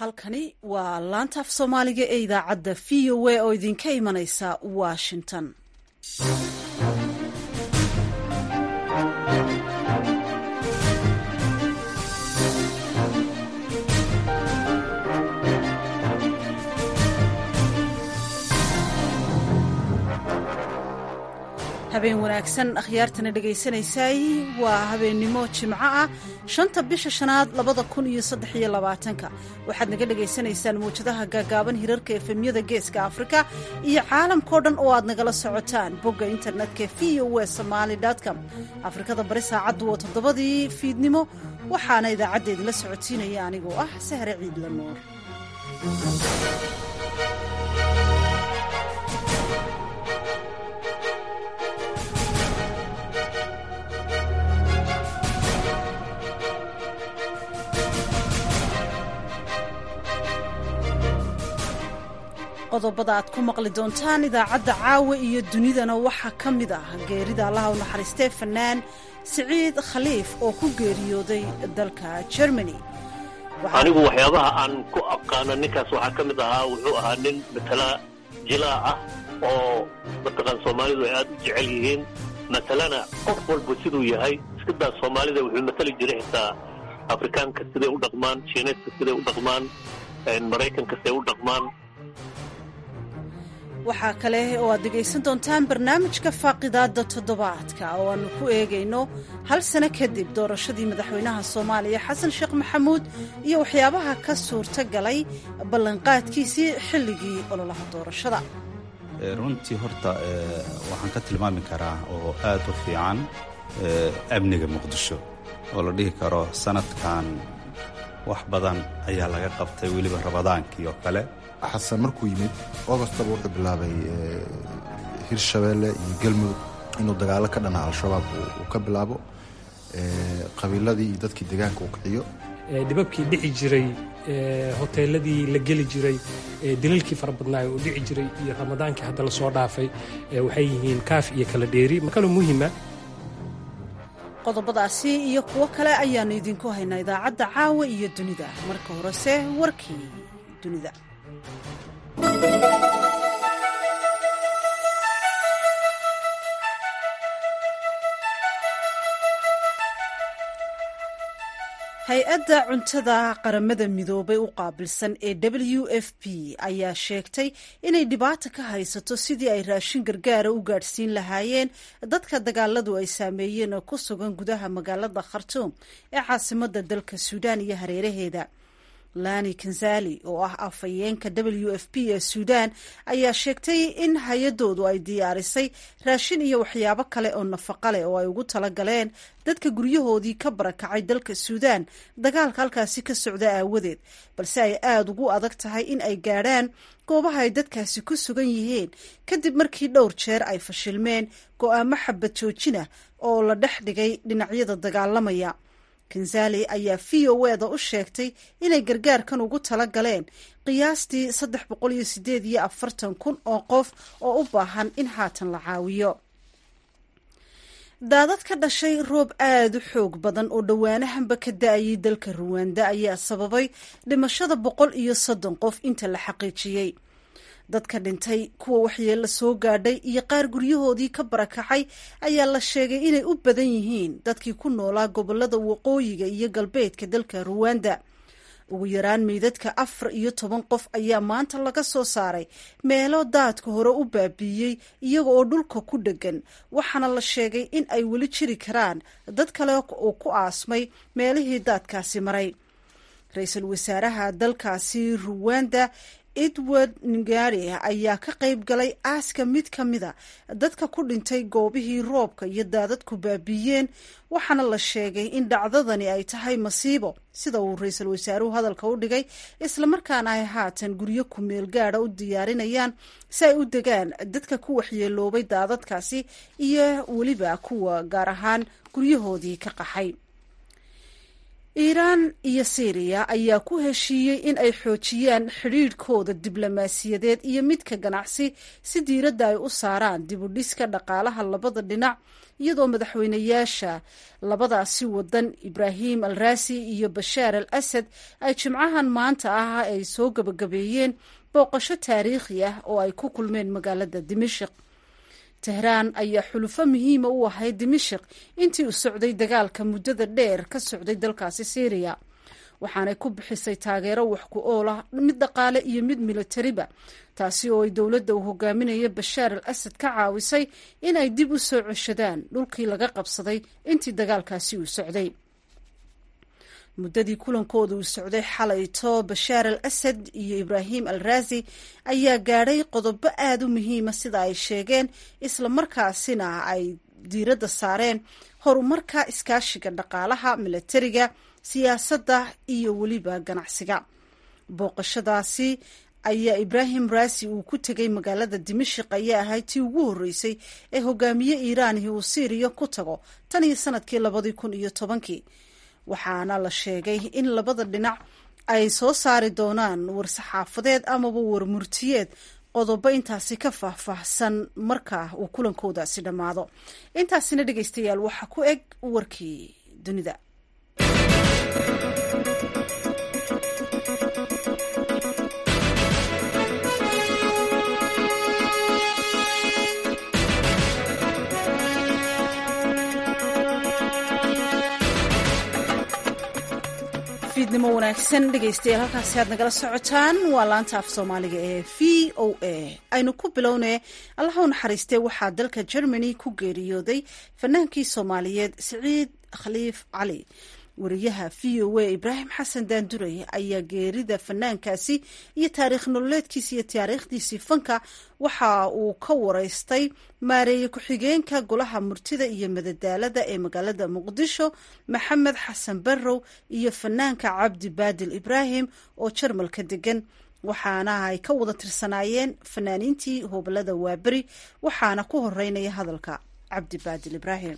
halkani waa laanta af soomaaliga ee idaacadda v o a oo idinka imanaysa washington habeen wanaagsan akhyaartana dhegaysanaysaay waa habeennimo jimco ah shanta bisha shanaad labada kun iyo saddex iyo labaatanka waxaad naga dhagaysanaysaan mawjadaha gaagaaban hirarka efemyada geeska afrika iyo caalamkao dhan oo aad nagala socotaan bogga internetka v o w somaali com afrikada bari saacaddu waa toddobadii fiidnimo waxaana idaacaddeeda la socodsiinaya anigoo ah sahre ciidla nuur qodobada aad ku maqli doontaan idaacadda caawa iyo dunidana waxaa ka mid ah geerida allaha u naxariistee fanaan siciid khaliif oo ku geeriyooday dalka germany anigu waxyaabaha aan ku aqaano ninkaas waxaa ka mid ahaa wuxuu ahaa nin matala jilaac ah oo mataqaan soomaalidu ay aad u jecel yihiin matalana qof walba siduu yahay iskadaa soomaalida wuxuu matali jiray xitaa afrikaanka siday u dhaqmaan shiineedka siday u dhaqmaan maraykanka siday u dhaqmaan waxaa kale oo aad dhegaysan doontaan barnaamijka faaqidaadda toddobaadka oo aannu ku eegayno hal sano kadib doorashadii madaxweynaha soomaaliya xasan sheekh maxamuud iyo waxyaabaha ka suurta galay ballanqaadkiisii xilligii ololaha doorashada runtii horta waxaan ka tilmaami karaa oo aad u fiican amniga muqdisho oo la dhihi karo sanadkan wax badan ayaa laga qabtay weliba rabadaankii oo kale xasan markuu yimid ogostaba wuxuu bilaabay hirshabeelle iyo galmudug inuu dagaalo ka dhana al-shabaab uu ka bilaabo qabiiladii iyo dadkii deegaanka uu kiciyo dhibabkii dhici jiray hoteeladii la geli jiray dilalkii fara badnaayo oo dhici jiray iyo ramadaankii hadda la soo dhaafay waxay yihiin kaaf iyo kala dheeri makalo muhima qodobadaasi iyo kuwo kale ayaannu idinku haynaa idaacadda caawa iyo dunida marka horese warkii dunida hay-adda cuntada qaramada midoobay u qaabilsan ee w f p ayaa sheegtay inay dhibaata ka haysato sidii ay raashin gargaara u gaadhsiin lahaayeen dadka dagaaladu ay saameeyeen oo ku sugan gudaha magaalada khartuum ee caasimada dalka suudaan iyo hareeraheeda lani kanzali oo ah afhayeenka w f p ee suudaan ayaa sheegtay in hay-adoodu ay diyaarisay raashin iyo waxyaabo kale oo nafaqa leh oo ay ugu talagaleen dadka guryahoodii ka barakacay dalka suudaan dagaalka halkaasi ka socda aawadeed balse ay aada ugu adag tahay in ay gaadhaan goobaha ay dadkaasi ku sugan yihiin kadib markii dhowr jeer ay fashilmeen go-aamo xabad joojinah oo la dhex dhigay dhinacyada dagaalamaya kanzali ayaa v o eda u sheegtay inay gargaarkan ugu tala galeen qiyaastii saddex boqol iyo sideed iyo afartan kun oo qof oo u baahan in haatan la caawiyo daadad ka dhashay roob aada u xoog badan oo dhowaanahanba ka da-ayay dalka ruwanda ayaa sababay dhimashada boqol iyo soddon qof inta la xaqiijiyey dadka dhintay kuwa waxyeello soo gaadhay iyo qaar guryahoodii ka barakacay ayaa la sheegay inay u badan yihiin dadkii ku noolaa gobolada waqooyiga iyo galbeedka dalka ruwanda ugu yaraan meydadka afar iyo toban qof ayaa maanta laga soo saaray meelo daadka hore u baabiiyey iyaga oo dhulka ku dheggan waxaana la sheegay in ay weli jiri karaan dad kale oo ku aasmay meelihii daadkaasi maray ra-iisul wasaaraha dalkaasi ruwanda edward ngari ayaa ka qayb galay aaska mid ka mida dadka ku dhintay goobihii roobka iyo daadadku baabiiyeen waxaana la sheegay in dhacdadani ay tahay masiibo sida uu ra-iisul wasaaruhu hadalka u dhigay islamarkaana ay haatan guryo ku-meel gaada u diyaarinayaan si ay u degaan dadka ku waxyeeloobay daadadkaasi iyo weliba kuwa gaar ahaan guryahoodii ka qaxay iiraan iyo syriya ayaa ku heshiiyey in ay xoojiyaan xidhiidhkooda diblomaasiyadeed iyo midka ganacsi si diiradda ay u saaraan dib u dhiska dhaqaalaha labada dhinac iyadoo madaxweynayaasha labadaasi wadan ibraahim al raasi iyo bashaar al asad ay jimcahan maanta ah ay soo gabagabeeyeen booqasho taariikhi ah oo ay ku kulmeen magaalada dimashik tehraan ayaa xulufo muhiima u ahayd dimashik intii uu socday dagaalka muddada dheer ka socday dalkaasi syriya waxaanay ku bixisay taageero wax ku ool ah mid dhaqaale iyo mid milatariba taasi oo ay dowladda uu hogaaminaya bashaar al asad ka caawisay in ay dib u soo ceshadaan dhulkii laga qabsaday intii dagaalkaasi uu socday muddadii kulankooda uu socday xalayto bashaar al asad iyo ibraahim al raasi ayaa gaadhay qodobo aada u muhiima sida ay sheegeen isla markaasina ay diiradda saareen horumarka iskaashiga dhaqaalaha milatariga siyaasadda iyo weliba ganacsiga booqashadaasi ayaa ibraahim raasi uu ku tegay magaalada dimashik ayaa ahayd tii ugu horreysay ee hogaamiye iiraanihi uu siiriya ku tago tan iyo sanadkii labadii kun iyo tobankii waxaana la sheegay in labada dhinac ay soo saari doonaan war-saxaafadeed amaba warmurtiyeed qodobo intaasi ka faahfaahsan marka uu kulankoodaasi dhammaado intaasina dhegeystayaal waxaa ku eg warkii dunida fiidnimo wanaagsan dhegeystayaal halkaasi aad nagala socotaan waa laanta af soomaaliga ee v o a aynu ku bilownee allaha u naxariistee waxaa dalka germany ku geeriyooday fanaankii soomaaliyeed siciid khaliif cali wariyaha v o a ibraahim xasan daanduray ayaa geerida fanaankaasi iyo taariikh nololeedkiisi iyo taariikhdiisii fanka waxa uu ka wareystay maareeye ku-xigeenka golaha murtida iyo madadaalada ee magaalada muqdisho maxamed xasan barrow iyo fanaanka cabdi baadil ibraahim oo jarmalka degan waxaana ay ka wada tirsanaayeen fanaaniintii hobalada waaberi waxaana ku horeynaya hadalka cabdi baadil ibraahim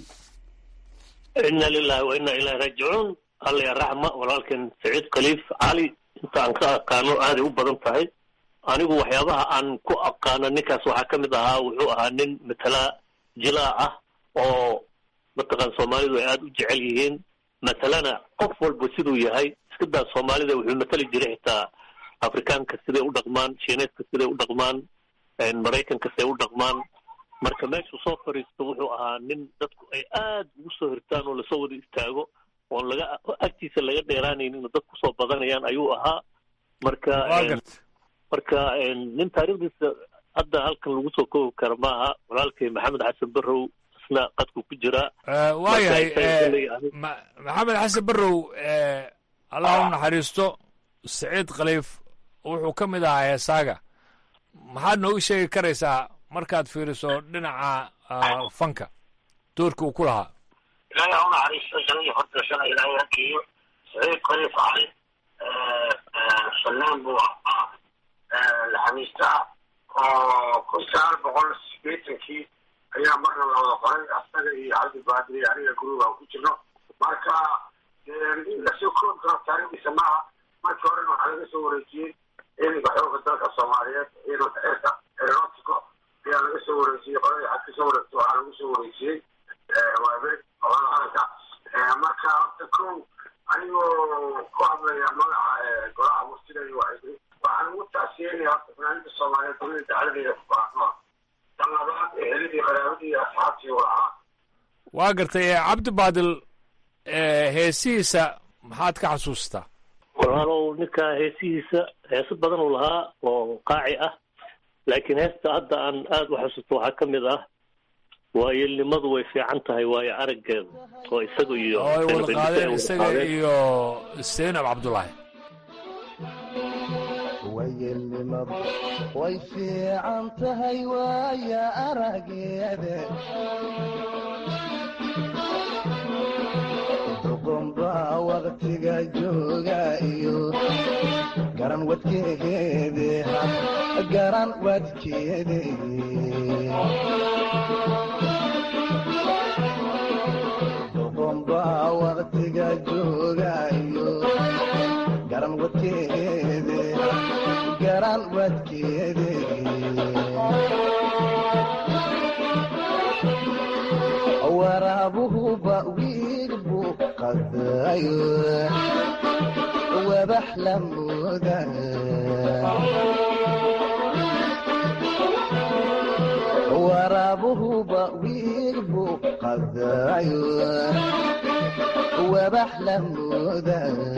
ina lilahi wa ina ilahi raajicuun alla ya raxma walaalkeen saciid khaliif cali inta aan ka aqaano aaday u badan tahay anigu waxyaabaha aan ku aqaano ninkaas waxaa ka mid ahaa wuxuu ahaa nin matala jilaac ah oo mataqaan soomaalidu ay aada u jecel yihiin matalana qof walba siduu yahay iska daa soomaalida wuxuu matali jiray xitaa afrikaanka siday u dhaqmaan shiineedka siday u dhaqmaan maraykanka siday u dhaqmaan marka meeshuu soo fadhiisto wuxuu ahaa nin dadku ay aad ugu soo hirtaan oo lasoo wada istaago oon laga agtiisa laga dheeraanayn inuu dad kusoo badanayaan ayuu ahaa marka marka nin taariikhdiisa hadda halkan lagu soo koobi kara maaha walaalkay maxamed xasan barrow isna qadku ku jiraa waayahay maxamed xasan barrow allah u naxariisto saciid khaliif wuxuu ka mid ahaa heesaaga maxaad noogu sheegi karaysaa markaad fiiriso dhinaca fanka doorka uu ku lahaa ilaahay ha u naxariisto shanadii hortashana ilaahay ha geeyo saciid khaliif cali fanaan buu ahaa laxamiista oo kun sagaal boqol sideetankii ayaa marna la wada qoray asaga iyo cabdi baadri iyo aniga guruga ku jirno marka in lasoo koobi karo taariikhdiisa maaha markii horena waxaa laga soo wareejiyey ciidanka xooga dalka soomaaliyeed ciidanka cirka aerotico ayaa laga soo wareejiyey qolada xad kasoo wareegto waxaa lagu soo wareejiyey waaberi qolada qaranka marka horta ko anigoo ku hadlaya magaca golaha murtida iyo waxay waxaan ugu taasiyenaya horta fanaaniinta soomaaliyeed dunida dacladeeda ku baahnoa tan labaad ehelidii qaraabadii iyo asxaabtii u ahaa waa gartay cabdi baadil heesihiisa maxaad ka xasuustaa walaalow ninka heesihiisa heeso badan uu lahaa oo qaaci ah laakiin heesta hadda aan aada u xasuusto waxaa ka mid ah waayelnimadu way fiican tahay waayo araggeeda oo isaga iyo oo ay wada qaadeen isaga iyo seinab cabdullaahi wayelnimadu way fiican tahay waaya arageeda duqunbaa waqtiga jooga iyo garan wadkeede garan wadkeede duqunbaa waqtiga jooga iyo wadkeede garan wadkeede waraabuhuba wiil buu qadayo wabax la mooda waraabuhuba wiil buu qadayo wabax la mooda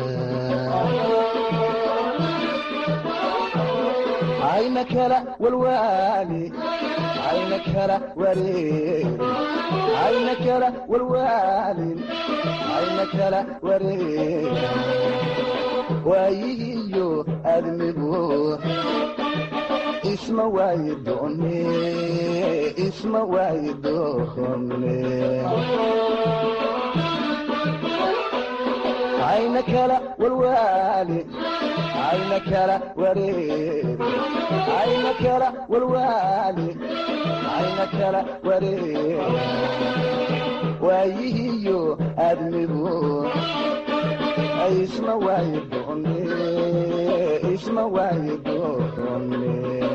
ayna kala walwaali ayna kala wareeri ayna kala walwaalin ayna kala wareeri waayihiyo admigu isma waayi doone isma waayi doone ayna kala walwaali ayna kala wareeri ayna kala walwaali ayna kala wareeri waayihiyo admigu isma waayi doone isma waayi doone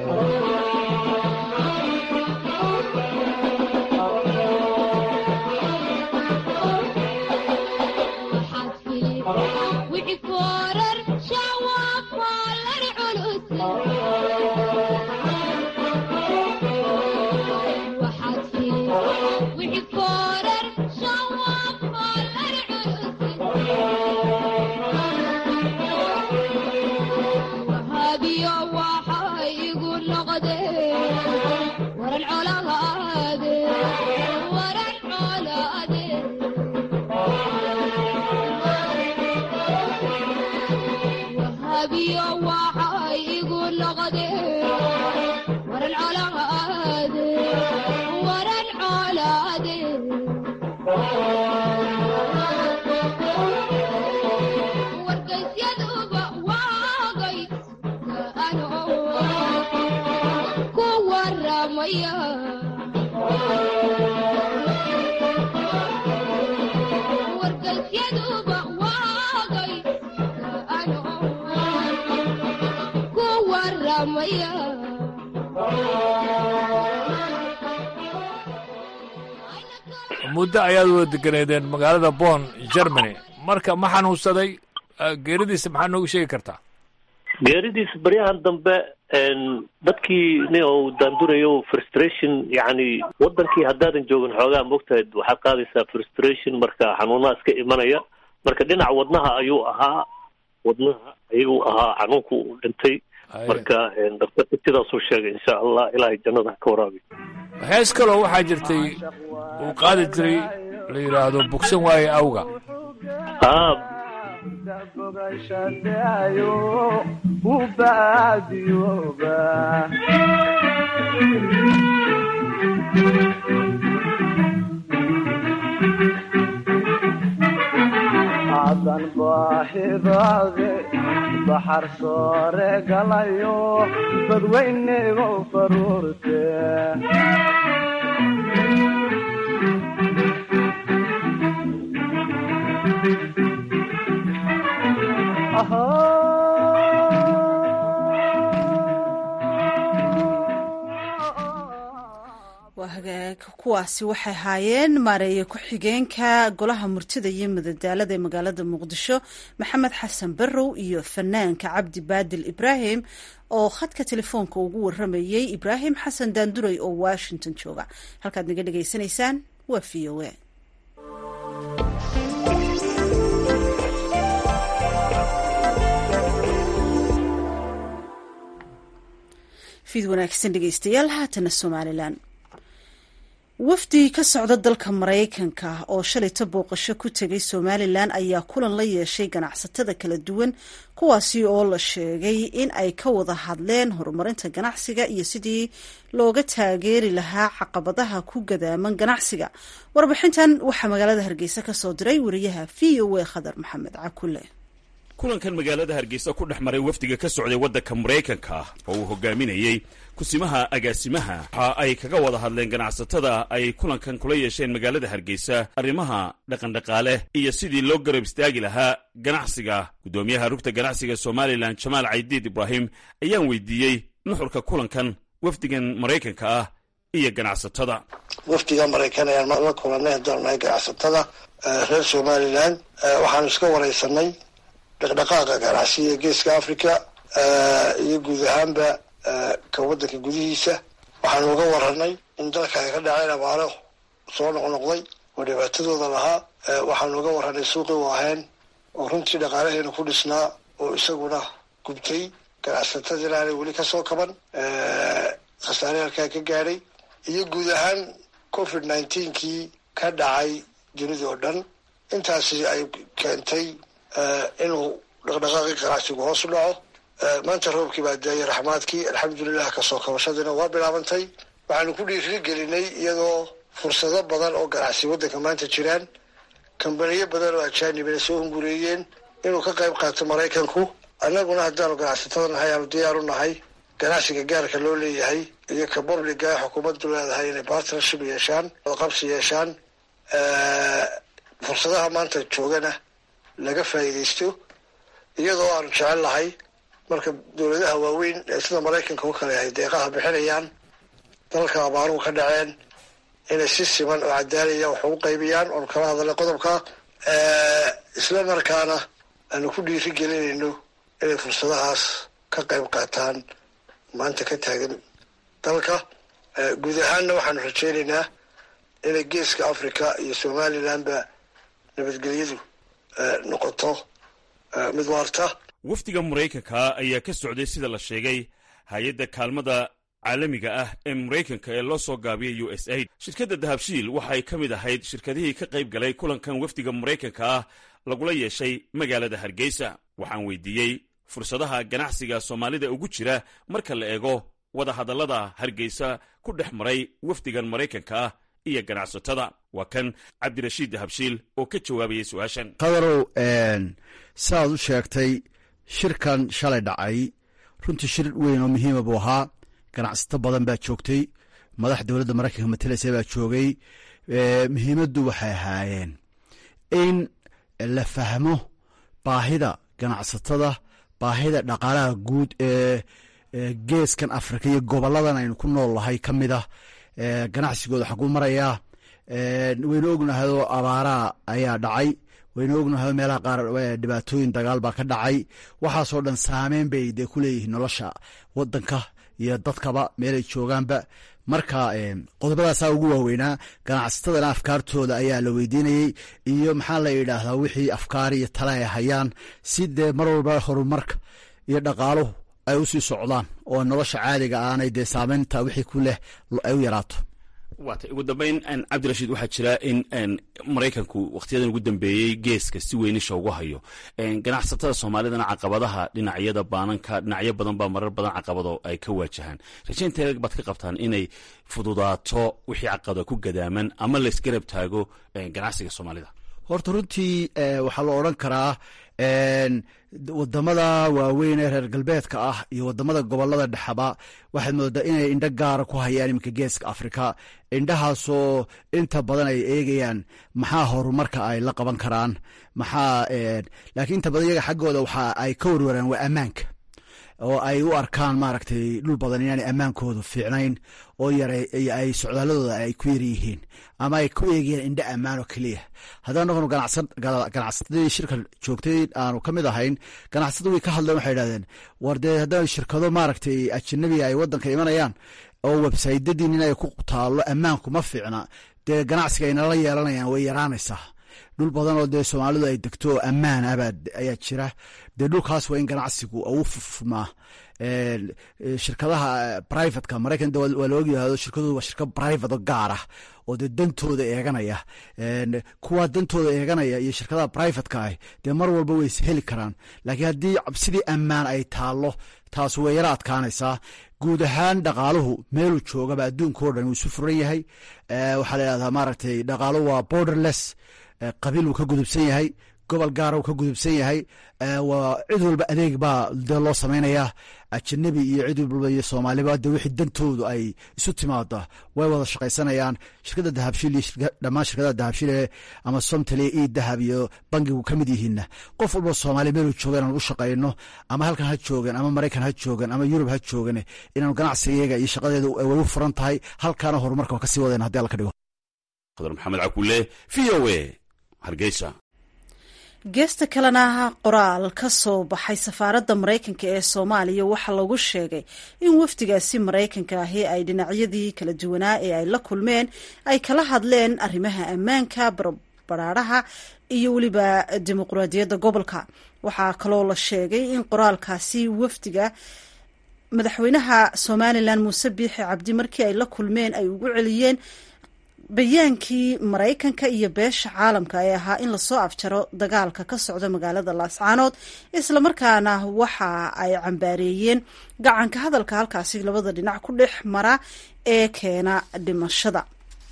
muddo ayaad wada deganeedeen magaalada bon germany marka ma xanuunsaday geeridiisa maxaa noogu sheegi kartaa geeridiisa baryahan dambe dadkii nin uu daandurayo frustration yacni wadankii haddaadan joogin xoogaa mogtahay waxaad qaadaysaa frustration marka xanuunaha iska imanaya marka dhinaca wadnaha ayuu ahaa wadnaha ayuu ahaa xanuunku uu dhintay marka daktarka sidaasuu sheegay insha allah ilaahay jannada ha ka waraabiyo hees kaloo waxaa jirtay uu qaadi jiray la yidhaahdo bogsan waaye awga bogashadayo u baadiyooba hadan baaxidaade baxar soore galayo badweynego faruurte waa hagaag kuwaasi waxay ahaayeen maareeye ku-xigeenka golaha murtida iyo madadaalada ee magaalada muqdisho maxamed xasan barrow iyo fanaanka cabdi baadil ibraahim oo khadka telefoonka ugu waramayey ibraahim xasan daanduray oo washington jooga halkaad naga dhegaysanaysaan waa v o a fiid wanaagsan dhegeystayaal haatana somalilan wafdi ka socda dalka maraykanka oo shalayta booqasho ku tegay somalilan ayaa kulan la yeeshay ganacsatada kala duwan kuwaasi oo la sheegay in ay ka wada hadleen horumarinta ganacsiga iyo sidii looga taageeri lahaa caqabadaha ku gadaaman ganacsiga warbixintan waxaa magaalada hargeysa kasoo diray wariyaha v o a khadar maxamed cakule kulankan magaalada hargeysa ku dhex maray wafdiga ka socday waddanka maraykanka oo uu hogaaminayey kusimaha agaasimaha waxa ay kaga wada hadleen ganacsatada ay kulankan kula yeesheen magaalada hargeysa arrimaha dhaqandhaqaale iyo sidii loo garab istaagi lahaa ganacsiga guddoomiyaha rugta ganacsiga somalilan jamaal caydiid ibraahim ayaan weydiiyey nuxurka kulankan wafdigan maraykanka ah iyo ganacsatada wafdiga maraykan ayaan la kulanay haddaan nahay ganacsatada reer somalilan waxaanu iska wareysanay dhaqdhaqaaqa ganacsiga geeska africa iyo guud ahaanba ka waddanka gudihiisa waxaanu uga waranay in dalka ay ka dhaceen abaaro soo noqnoqday oo dhibaatadooda lahaa waxaanu uga waranay suuqii u ahayn oo runtii dhaqaalaheena ku dhisnaa oo isaguna gubtay ganacsatadina aanay weli kasoo kaban khasaare halkaa ka gaadhay iyo guud ahaan covid nineteenkii ka dhacay dunida oo dhan intaasi ay keentay inuu dhaqdhaqaaqii ganacsigu hoos u dhaco maanta roobkii baa daayay raxmaadkii alxamdulilah kasoo kabashadiina waa bilaabantay waxaanu ku dhiiri gelinay iyadoo fursado badan oo ganacsi waddanka maanta jiraan kambaniyo badan oo ajaanibina soo hungureeyeen inuu ka qayb qaato maraykanku annaguna haddaanu ganacsatada nahay aanu diyaar u nahay ganacsiga gaarka loo leeyahay iyo ka publiga xukuumaddu leedahay inay partnership yeeshaan qabsi yeeshaan fursadaha maanta joogana laga faa'iidaysto iyadoo aanu jecel lahay marka dowladaha waaweyn ee sida maraykanka u kale yahay deeqaha bixinayaan dalka abaaruhu ka dhaceen inay si siman oo cadaalaya wax ugu qaybiyaan oonu kala hadalnay qodobka isla markaana aanu ku dhiiri gelinayno inay fursadahaas ka qayb qaataan maanta ka taagan dalka guud ahaanna waxaanu rajeynaynaa inay geeska africa iyo somalilandba nabadgelyadu noqoto mid waarta wafdiga maraykanka ayaa ka socday sida la sheegay hay-adda kaalmada caalamiga ah ee maraykanka ee loo soo gaabiyay u s aid shirkadda dahabshiil waxay ka mid ahayd shirkadihii ka qayb galay kulankan wafdiga maraykanka ah lagula yeeshay magaalada hargeysa waxaan weydiiyey fursadaha ganacsiga soomaalida ugu jira marka la eego wadahadallada hargeysa ku dhex maray wafdigan maraykanka ah iyo ganacsatada waa kan cabdirashiid dahabshiil oo ka jawaabayay su-aashan qadarow sidaad u sheegtay shirkan shalay dhacay runtii shir weyn oo muhiima buu ahaa ganacsato badan baa joogtay madax dowladda maraykanka matalaysa baa joogay muhiimaddu waxay ahaayeen in la fahmo baahida ganacsatada baahida dhaqaalaha guud ee geeskan afrika iyo goboladan aynu ku nool nahay ka mid ah ganacsigooda xaguu marayaa waynu ognahayoo abaaraa ayaa dhacay waynu ognahay meelaha qaar dhibaatooyin dagaal baa ka dhacay waxaasoo dhan saameyn bay dee ku leeyihiin nolosha wadanka iyo dadkaba meelay joogaanba marka qodobadaasaa ugu waaweynaa ganacsatadana afkaartooda ayaa la weydiinayey iyo maxaa la yidhaahdaa wixii afkaar iyo tale ay hayaan si dee mar walba horumarka iyo dhaqaaluhu ay usii socdaan oo nolosha caadiga aanay dee saameynta wixii ku leh ay u yaraato waata ugu dambeyn cabdirashiid waxaa jira in maraykanku wakhtiyadan ugu dambeeyey geeska si weynisha ugu hayo ganacsatada soomaalidana caqabadaha dhinacyada baananka dhinacyo badan baa marar badan caqabado ay ka waajahaan rajaynta baad ka qabtaan inay fududaato wixii caqabada ku gadaaman ama laysgarab taago ganacsiga soomaalida horta runtii waxaa la odran karaa wadamada waaweyn ee reer galbeedka ah iyo wadamada gobolada dhexaba waxaad moodaa inay indho gaara ku hayaan iminka geeska afrika indhahaasoo inta badan ay eegayaan maxaa horumarka ay la qaban karaan maxaa laakiin inta badan iyaga xaggooda waxa ay ka warwaraan waa ammaanka oo ay u arkaan maaragtay dhul badan inaanay ammaankoodu fiicnayn oo yara ay socdaaladooda ay ku yar yihiin ama ay ku eegayaan indho ammaan oo keliya haddaan noqono ganacsatadii shirka joogtay aanu ka mid ahayn ganacsatadu way ka hadleen waxay idhahdeen war dee haddaan shirkado maaragtay ajanabiga ay wadanka imanayaan oo websaytadii nin ay ku taallo ammaanku ma fiicna dee ganacsiga ay nala yeelanayaan way yaraanaysaa dhul badan oo dee soomaalidu ay degto oo ammaan abaa ayaa jira dee dhulkaas waa in ganacsigu u furfurmaa shirkadaha brivatka maraykan waa la ogyahay shirkadoodu waa shirkad private oo gaar ah oo dee dantooda eeganaya kuwa dantooda eeganaya iyo shirkadaha privatka ah dee mar walba way heli karaan laakiin haddii sidii ammaan ay taallo taas way yara adkaanaysaa guud ahaan dhaqaaluhu meeluu joogaba adduunka o dhan wuu isu furan yahay waxaa la yidhahdaa maaragtay dhaqaaluhu waa borderless qabiil wuu ka gudubsan yahay gobol gaara uu ka gudubsan yahay waa cid walba adeeg baa dee loo samaynayaa ajanabi iyo cid walba iyo soomaaliba de wixii dantoodu ay isu timaado way wada shaqaysanayaan shirkadda dahabshiil iyo dhammaan shirkadaha dahabshiil ama somtaliya io dahab iyo bangigu ka mid yihiinna qof walba soomaaliya meeluu jooga inaan ugu shaqayno ama halkan ha joogan ama maraykan ha joogan ama yurub ha joogan inaanu ganacsigayaga iyo shaqadeeda way u furan tahay halkaana horumarka waa kasii wadayna haddi alla ka dhigo khadar maxamed cakule v o a hargeysa geesta kalena qoraal ka soo baxay safaaradda maraykanka ee soomaaliya waxaa lagu sheegay in wafdigaasi maraykanka ahi ay dhinacyadii kala duwanaa ee ay la kulmeen ay kala hadleen arrimaha ammaanka barbaraaraha iyo weliba dimuqraadiyadda gobolka waxaa kaloo la sheegay in qoraalkaasi wafdiga madaxweynaha somalilan muuse biixi cabdi markii ay la kulmeen ay ugu celiyeen bayaankii maraykanka iyo beesha caalamka ee ahaa in lasoo afjaro dagaalka ka socda magaalada laascaanood islamarkaana waxa ay cambaareeyeen gacanka hadalka halkaasi labada dhinac ku dhex mara ee keena dhimashada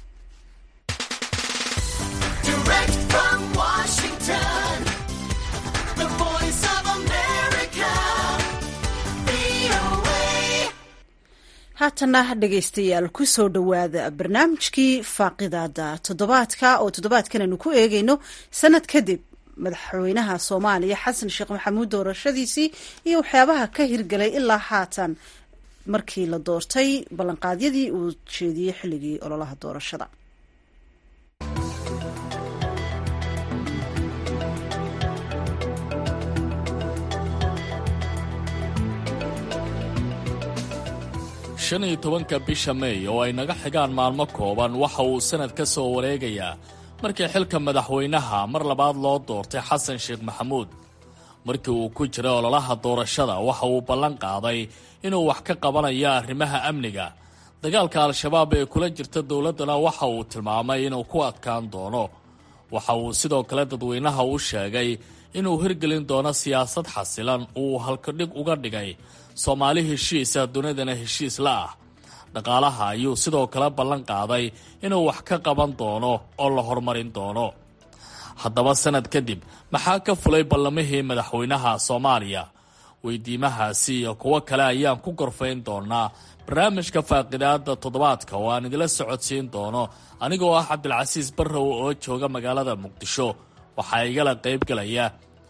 haatana dhegaystayaal kusoo dhowaada barnaamijkii faaqidaada toddobaadka oo toddobaadkan aynu ku eegayno sanad kadib madaxweynaha soomaaliya xasan sheekh maxamuud doorashadiisii iyo waxyaabaha ka hirgelay ilaa haatan markii la doortay ballanqaadyadii uu jeediyey xilligii ololaha doorashada shan iyo tobanka bisha meey oo ay naga xigaan maalmo kooban waxa uu sanad ka soo wareegayaa markii xilka madaxweynaha mar labaad loo doortay xasan sheekh maxamuud markii uu ku jiray ololaha doorashada waxa uu ballan qaaday inuu wax ka qabanayo arrimaha amniga dagaalka al-shabaab ee kula jirta dowladdana waxa uu tilmaamay inuu ku adkaan doono waxa uu sidoo kale dadweynaha u sheegay inuu hirgelin doono siyaasad xasilan uu halkadhig uga dhigay soomaali heshiisa dunidana heshiis la ah dhaqaalaha ayuu sidoo kale ballan qaaday inuu wax ka qaban doono oo la horumarin doono haddaba sanad kadib maxaa ka fulay ballamihii madaxweynaha soomaaliya weydiimahaasi iyo kuwo kale ayaan ku gorfayn doonaa barnaamijka faaqidaada toddobaadka oo aan idila socodsiin doono anigoo ah cabdilcasiis barrow oo jooga magaalada muqdisho waxaa igala qaybgalaya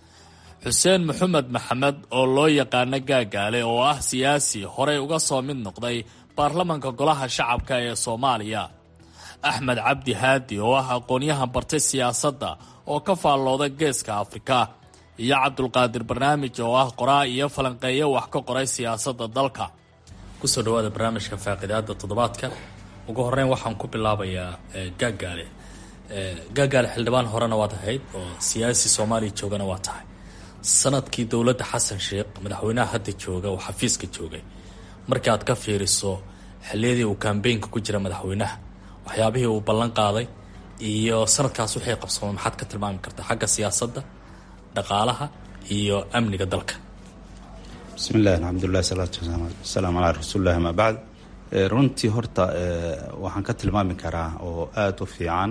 xuseen maxamed maxamed oo loo yaqaano gaagaale oo ah siyaasi horey uga soo mid noqday baarlamanka golaha shacabka ee soomaaliya axmed cabdi haadi oo ah aqoonyahan bartay siyaasadda oo ka faallooda geeska afrika iyo cabdulqaadir barnaamij oo ah qoraa iyo falanqeeyo wax ka qoray siyaasadda dalka kusoo dhawaada barnaamijka faaqidaada toddobaadka ugu horeyn waxaan ku bilaabayaa gaagaale gaagaale xildhibaan horena waad ahayd oo siyaasi soomaaliya joogana waa tahay sanadkii dowladda xasan sheekh madaxweynaha hadda jooga oo xafiiska joogay markii aad ka fiiriso xilliyadii uu kambeynka ku jira madaxweynaha waxyaabihii uu ballan qaaday iyo sanadkaas waxay qabsoomay maxaad ka tilmaami kartaa xagga siyaasadda dhaqaalaha iyo amniga dalka bismi illahi alxamdulilah salaatu wasalaamu calaa rasuulillahi amaa bacd runtii horta waxaan ka tilmaami karaa oo aada u fiican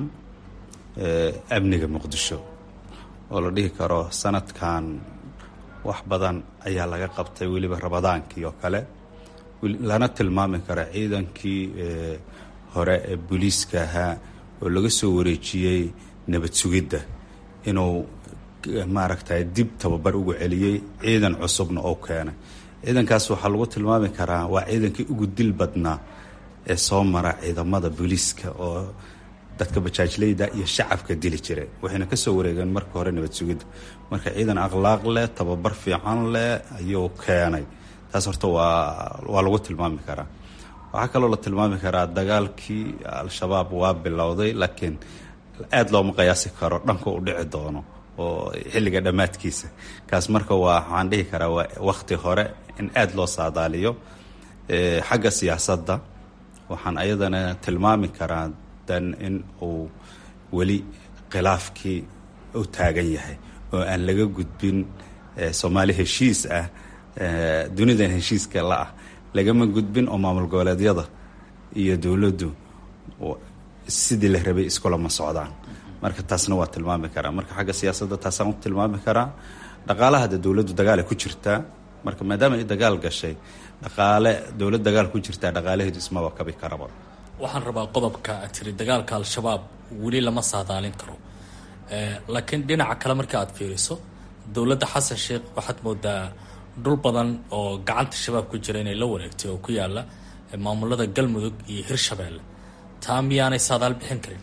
amniga muqdisho oo la dhihi karo sanadkan wax badan ayaa laga qabtay weliba rabadaankii oo kale lana tilmaami karo ciidankii hore ee booliiska ahaa oo laga soo wareejiyey nabad sugidda inuu maaragtay dib tababar ugu celiyey ciidan cusubna oo keenay ciidankaas waxaa lagu tilmaami karaa waa ciidankii ugu dil badnaa ee soo mara ciidamada booliiska oo dadka bajaajleyda iyo shacabka dili jiray waxayna kasoo wareegeen marka hore nabad sugidda marka ciidan akhlaaq leh tababar fiican leh ayuu keenay taas horta waa waa lagu tilmaami karaa waxaa kaloo la tilmaami karaa dagaalkii al-shabaab waa bilowday laakiin aada looma qiyaasi karo dhanka u dhici doono oo xilliga dhammaadkiisa kaas marka waa waxaan dhihi karaa waa wakti hore in aada loo saadaaliyo xagga siyaasadda waxaan ayadana tilmaami karaa dan in uu weli khilaafkii u taagan yahay oo aan laga gudbin soomaali heshiis ah dunidan heshiiska la ah lagama gudbin oo maamul goboleedyada iyo dowladdu sidii la rabay iskulama socdaan marka taasna waa tilmaami karaa marka xagga siyaasadda taasaan u tilmaami karaa dhaqaalaha de dowladdu dagaal ay ku jirtaa marka maadaama ay dagaal gashay dhaqaale dowlad dagaal ku jirtaa dhaqaalaheedu ismaba kabi karaba waxaan rabaa qodobka aad tiri dagaalka al-shabaab weli lama saadaalin karo laakiin dhinaca kale marka aad fiiriso dowladda xasan sheekh waxaad moodaa dhul badan oo gacanta shabaab ku jira inay la wareegtay oo ku yaala maamulada galmudug iyo hirshabeelle taa miyaanay saadaal bixin karin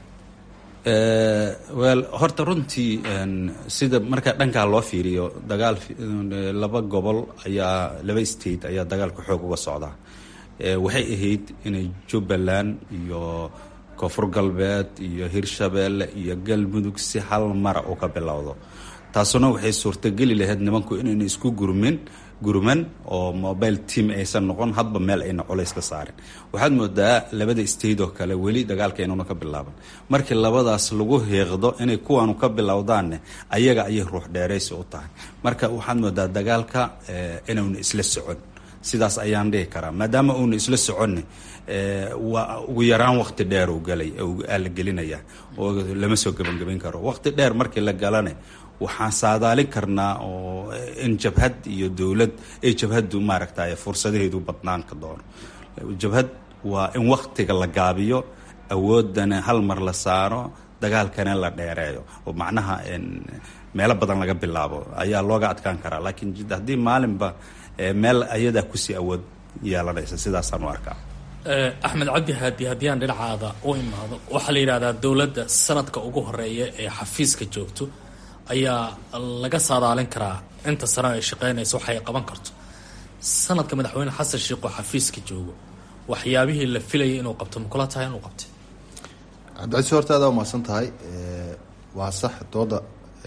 wel horta runtii sida marka dhankaa loo fiiriyo dagaal laba gobol ayaa laba state ayaa dagaalka xoog uga socdaa waxay ahayd inay jubbaland iyo koonfur galbeed iyo hirshabeelle iyo galmudug si hal mara u ka bilowdo taasuna waxay suurtageli lahayd nimanku inayna isku gurmin gurman oo mobile team aysan noqon hadba meel ayna culays ka saarin waxaad moodaa labada state oo kale weli dagaalka inuuna ka bilaaban markii labadaas lagu heeqdo inay kuwaanu ka bilowdaanne ayaga ayay ruux dheeraysi u tahay marka waxaad moodaa dagaalka inuuna isla socon sidaas ayaan dhihi karaa maadaama uuna isla soconne waa ugu yaraan waqti dheer uu galay la gelinaya oo lama soo gebangebayn karo waqti dheer markii la galane waxaan saadaalin karnaa oo in jabhad iyo dowlad ay jabhaddu maaragtay fursadaheedu badnaan ka doono jabhad waa in waktiga la gaabiyo awoodana hal mar la saaro dagaalkana la dheereeyo oo macnaha meelo badan laga bilaabo ayaa looga adkaan karaa laakiin haddii maalinba meel ayadaa kusii awood yeelanaysa sidaasaan u arkaa axmed cabdi haadi haddii aan dhinacaada u imaado waxaa la yidhahdaa dowladda sanadka ugu horeeya ee xafiiska joogto ayaa laga saadaalin karaa inta sano ay shaqeynayso waxay qaban karto sanadka madaxweyne xasan sheekh oo xafiiska joogo waxyaabihii la filayay inuu qabto makula tahay inuu qabtay cabdicasiis horta adaa umahadsan tahay waa sax dooda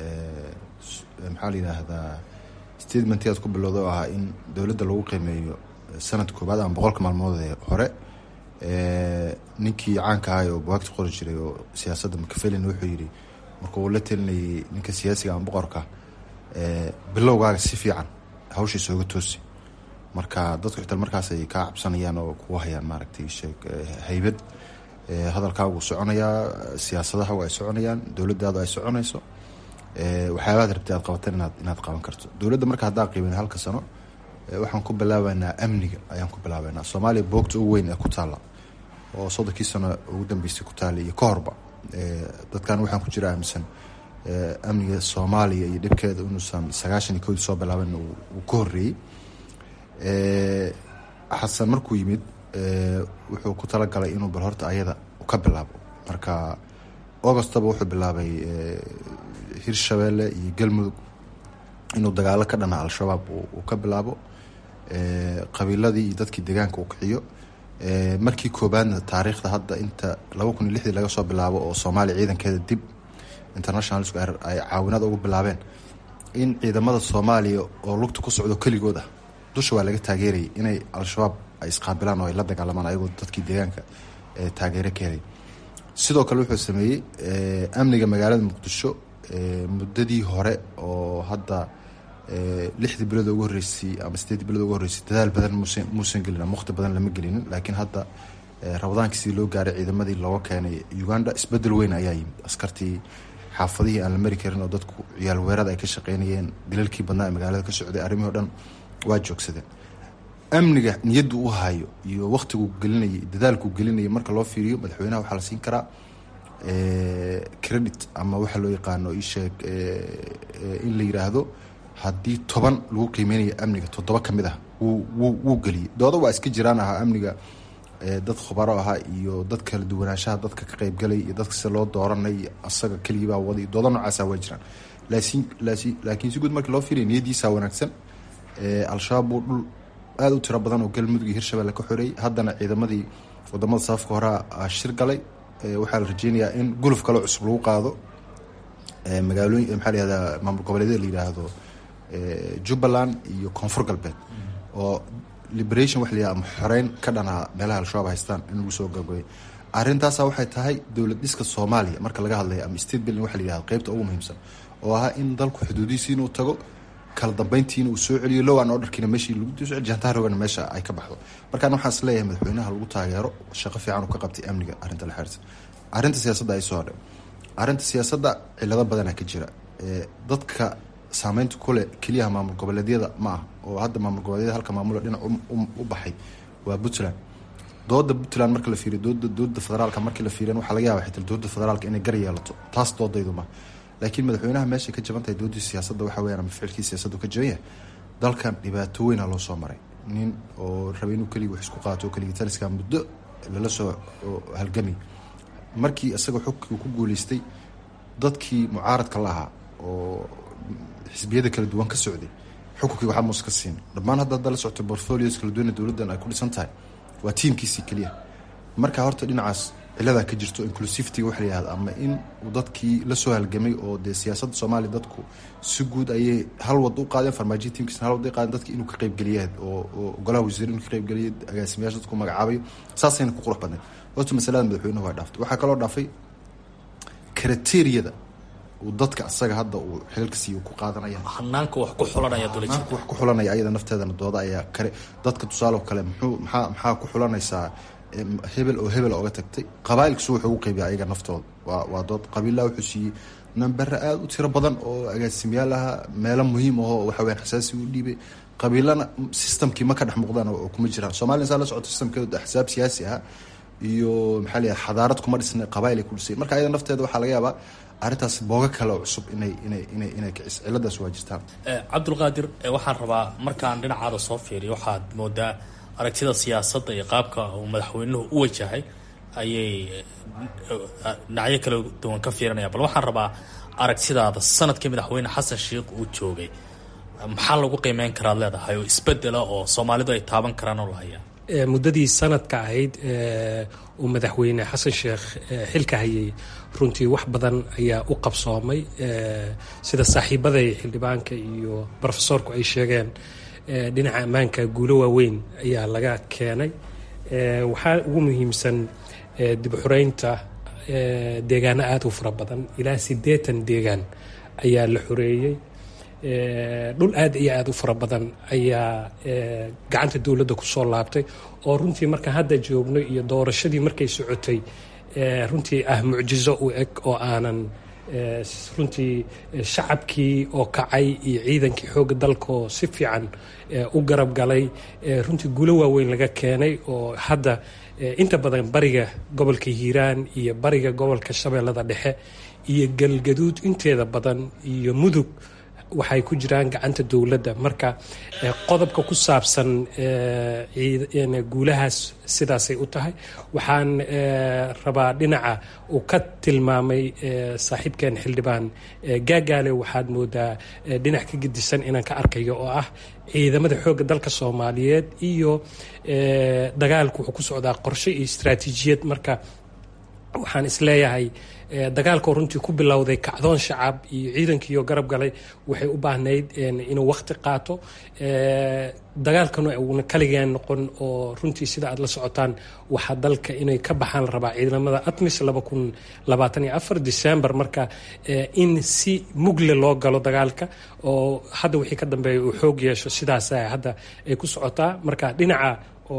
maxaa la yidhaahdaa statementii aad ku bilowda oo ahaa in dowladda lagu qiimeeyo sanad koobaad ama boqolka maalmood ee hore ninkii caanka ahay oo buwaagta qori jiray oo siyaasadda makafelin wuxuu yidhi marka uu la telinayay ninka siyaasiga ama boqorka bilowgaaga si fiican hawshiisa oga toosi marka dadku xitaa markaas ay kaa cabsanayaan oo kugu hayaan maaragtay sheeg haybad hadalkaagu soconayaa siyaasadahagu ay soconayaan dowladdaadu ay soconayso waxyaabaad rabtay aad qabatan inaad inaad qaban karto dowladda marka haddaan qiimin halka sano waxaan ku bilaabeynaa amniga ayaan ku bilaabeynaa soomaaliya boogta ugu weyn ee ku taalla oo soddonkii sano ugu dambeysay ku taallay iyo ka horba dadkan waxaan ku jira aaminsan amniga soomaaliya iyo dhibkeeda inuusan sagaashan iyo kowdii soo bilaaban uu ka horreeyey xasan markuu yimid wuxuu ku talagalay inuu bal horta ayada ka bilaabo marka augustaba wuxuu bilaabay hirshabeelle iyo galmudug inuu dagaalo ka dhana al-shabaab uu ka bilaabo qabiiladii iyo dadkii deegaanka uu kiciyo markii koobaadna taariikhda hadda inta laba kun iyo lixdii laga soo bilaabo oo soomaaliya ciidankeeda dib international ay caawinada ugu bilaabeen in ciidamada soomaaliya oo lugta ku socdo keligood ah dusha waa laga taageerayay inay al-shabaab ay isqaabilaan oo ay la dagaalamaan ayagoo dadkii deegaanka taageero ka helay sidoo kale wuxuu sameeyey amniga magaalada muqdisho muddadii hore oo hadda lixdii bilood ugu horreysay ama sideedii bilood ugu horreysay dadaal badan musan muusan gelin ama waqti badan lama gelinin laakiin hadda rabadaankii sidii loo gaaray ciidamadii looga keenay uganda isbedel weyn ayaa yimid askartii xaafadihii aan la mari karin oo dadku ciyaal weerada ay ka shaqeynayeen dilalkii badnaa ee magaalada ka socday arrimihii o dhan waa joogsadeen amniga niyaddu u hayo iyo waqtiguu gelinayay dadaalkuu gelinayay marka loo fiiriyo madaxweynaha waxaa la siin karaa credit ama waxaa loo yaqaano isheeg in la yiraahdo haddii toban lagu qiimeynayo amniga toddoba ka mid ah wuu wuu wuu geliyey dooda waa iska jiraan ahaa amniga dad khubaro ahaa iyo dad kala duwanaanshaha dadka ka qeybgalay iyo dadka sida loo dooranay asaga keligibaa waday dooda noocaasa waa jiraan laasin laasi laakiin si guud markii loo fiiriya niyadiisa wanaagsan al-shabaab buu dhul aada u tiro badan oo galmudug iyo hirshabelle ka xoreeyey haddana ciidamadii wadamada safafka horea shir galay waxaa la rajeynayaa in guluf kaloo cusub lagu qaado magaalooyin maxaa la yihahdaa maamul goboleedyada la yidhaahdo jubbaland iyo koonfur galbeed oo liberation waxa la yihahda ama xoreyn ka dhanaa meelaha al-shabaab haystaan in lagu soo gabagabay arrintaasa waxay tahay dowlad dhiska soomaaliya marka laga hadlaya ama state building waxa la yihahdo qeybta ugu muhiimsan oo ahaa in dalku xuduudihiisi inuu tago kala dambeyntiina uu soo celiyo lowan orderkiina meeshii lagu soo jantaarogana meesha ay ka baxdo markaan waxaan is leeyahay madaxweynaha lagu taageero shaqo fiican uu ka qabtay amniga arrinta la xiriirsan arrinta siyaasadda ay soo hadhay arrinta siyaasadda cilado badana ka jira dadka saameynta kule keliyaha maamul goboleedyada ma ah oo hadda maamul goboleedyada halka maamula dhinac u baxay waa puntland dooda puntland marka la fiiriyo dooda dooda federaalka markii la fiiriyan waxaa laga yaba xitaa dooda federaalka inay gar yeelato taas doodaydu ma laakiin madaxweynaha meeshay ka jaban tahay doodii siyaasadda waxa weyaan ama ficilkii siyaasaddu ka jaban yahay dalkan dhibaato weyna loo soo maray nin oo raba inuu keligii wax isku qaato keligii taliska muddo lala soo halgamay markii isaga xogkii ku guuleystay dadkii mucaaradka la ahaa oo xisbiyada kala duwan ka socday xukunkii waxaa muus ka siin dhammaan hadda hadda la socto portfolios kala duwana dowladdan ay ku dhisan tahay waa tiimkiisii keliya marka horta dhinacaas ciladaa ka jirto inclusivity waxa la yihahda ama in uu dadkii lasoo halgamay oo dee siyaasadda soomaaliya dadku si guud ayay hal wad u qaadeen farmaajiya tiimkiisna hal wad u qaadeen dadki inuu ka qaybgeliya oo oo golaha wasiir inuu ka qaybgeliya agaasimayaasha dadku magacaabayo saasayna ku qurux badnayd horta masalada madaxweynuhu waa dhaaftay waxaa kaloo dhaafay kriteriyada uu dadka asaga hadda uu xilalka siiyo ku qaadanaya hanaanka wax ku xulanaya hanaanka wax ku xulanaya ayada nafteedana dooda ayaa kale dadka tusaale kale muxuu maxaa maxaa ku xulanaysaa hebel oo hebel oga tagtay qabaailkisu wuxuu ugu qeybiya ayaga naftooda waa waa dood qabiillaha wuxuu siiyey nambare aada u tiro badan oo agaasimayaal aha meelo muhiim ahoo waxa weyaan xasaasi u dhiibay qabiilana systemkii ma ka dhex muuqdaan oo kuma jiraan somaliya saa la socoto systemkeedu axsaab siyaasi ah iyo maxaa la xadaarad kuma dhisna qabail ay ku dhisay marka ayada nafteeda waxaa laga yaabaa arrintaas booga kale oo cusub inay inay inay inay kicis ciladaas waa jirtaan cabdulqaadir waxaan rabaa markaan dhinacaada soo fiiriyo waxaad moodaa aragtida siyaasadda iyo qaabka uu madaxweynuhu u wajahay ayay dhinacyo kala duwan ka fiirinaya bal waxaan rabaa aragtidaada sanadkii madaxweyne xasan sheikh uu joogay maxaa lagu qiimeyn karaad leedahay oo isbedela oo soomaalidu ay taaban karaan oo la hayaa muddadii sanadka ahayd uu madaxweyne xasan sheekh xilka hayay runtii wax badan ayaa u qabsoomay sida saaxiibaday xildhibaanka iyo brofesorku ay sheegeen dhinaca ammaanka guulo waaweyn ayaa laga keenay waxaa ugu muhiimsan dib xureynta deegaano aada u fara badan ilaa siddeetan deegaan ayaa la xoreeyey dhul aada iyo aada u fara badan ayaa gacanta dowladda kusoo laabtay oo runtii markaan hadda joogno iyo doorashadii markay socotay runtii ah mucjizo u eg oo aanan runtii shacabkii oo kacay iyo ciidankii xoogga dalkaoo si fiican u garab galay runtii guulo waaweyn laga keenay oo hadda inta badan bariga gobolka hiiraan iyo bariga gobolka shabeellada dhexe iyo galgaduud inteeda badan iyo mudug waxay ku jiraan gacanta dowladda marka qodobka ku saabsan guulahaas sidaasay u tahay waxaan rabaa dhinaca uu ka tilmaamay saaxiibkeen xildhibaan gaagaale waxaad moodaa dhinac ka gedisan inaan ka arkayo oo ah ciidamada xoogga dalka soomaaliyeed iyo dagaalku wuxuu ku socdaa qorshe iyo istaraatiijiyad marka waxaan isleeyahay dagaalkoo runtii ku bilowday kacdoon shacab iyo ciidankiioo garab galay waxay u baahnayd inuu wakti qaato dagaalkana uuna kaligeen noqon oo runtii sida aad la socotaan waxaa dalka inay ka baxaan la rabaa ciidamada atmis december marka in si mugle loo galo dagaalka oo hadda wixii ka dambeeya uu xoog yeesho sidaas hadda ay ku socotaa marka dhinaca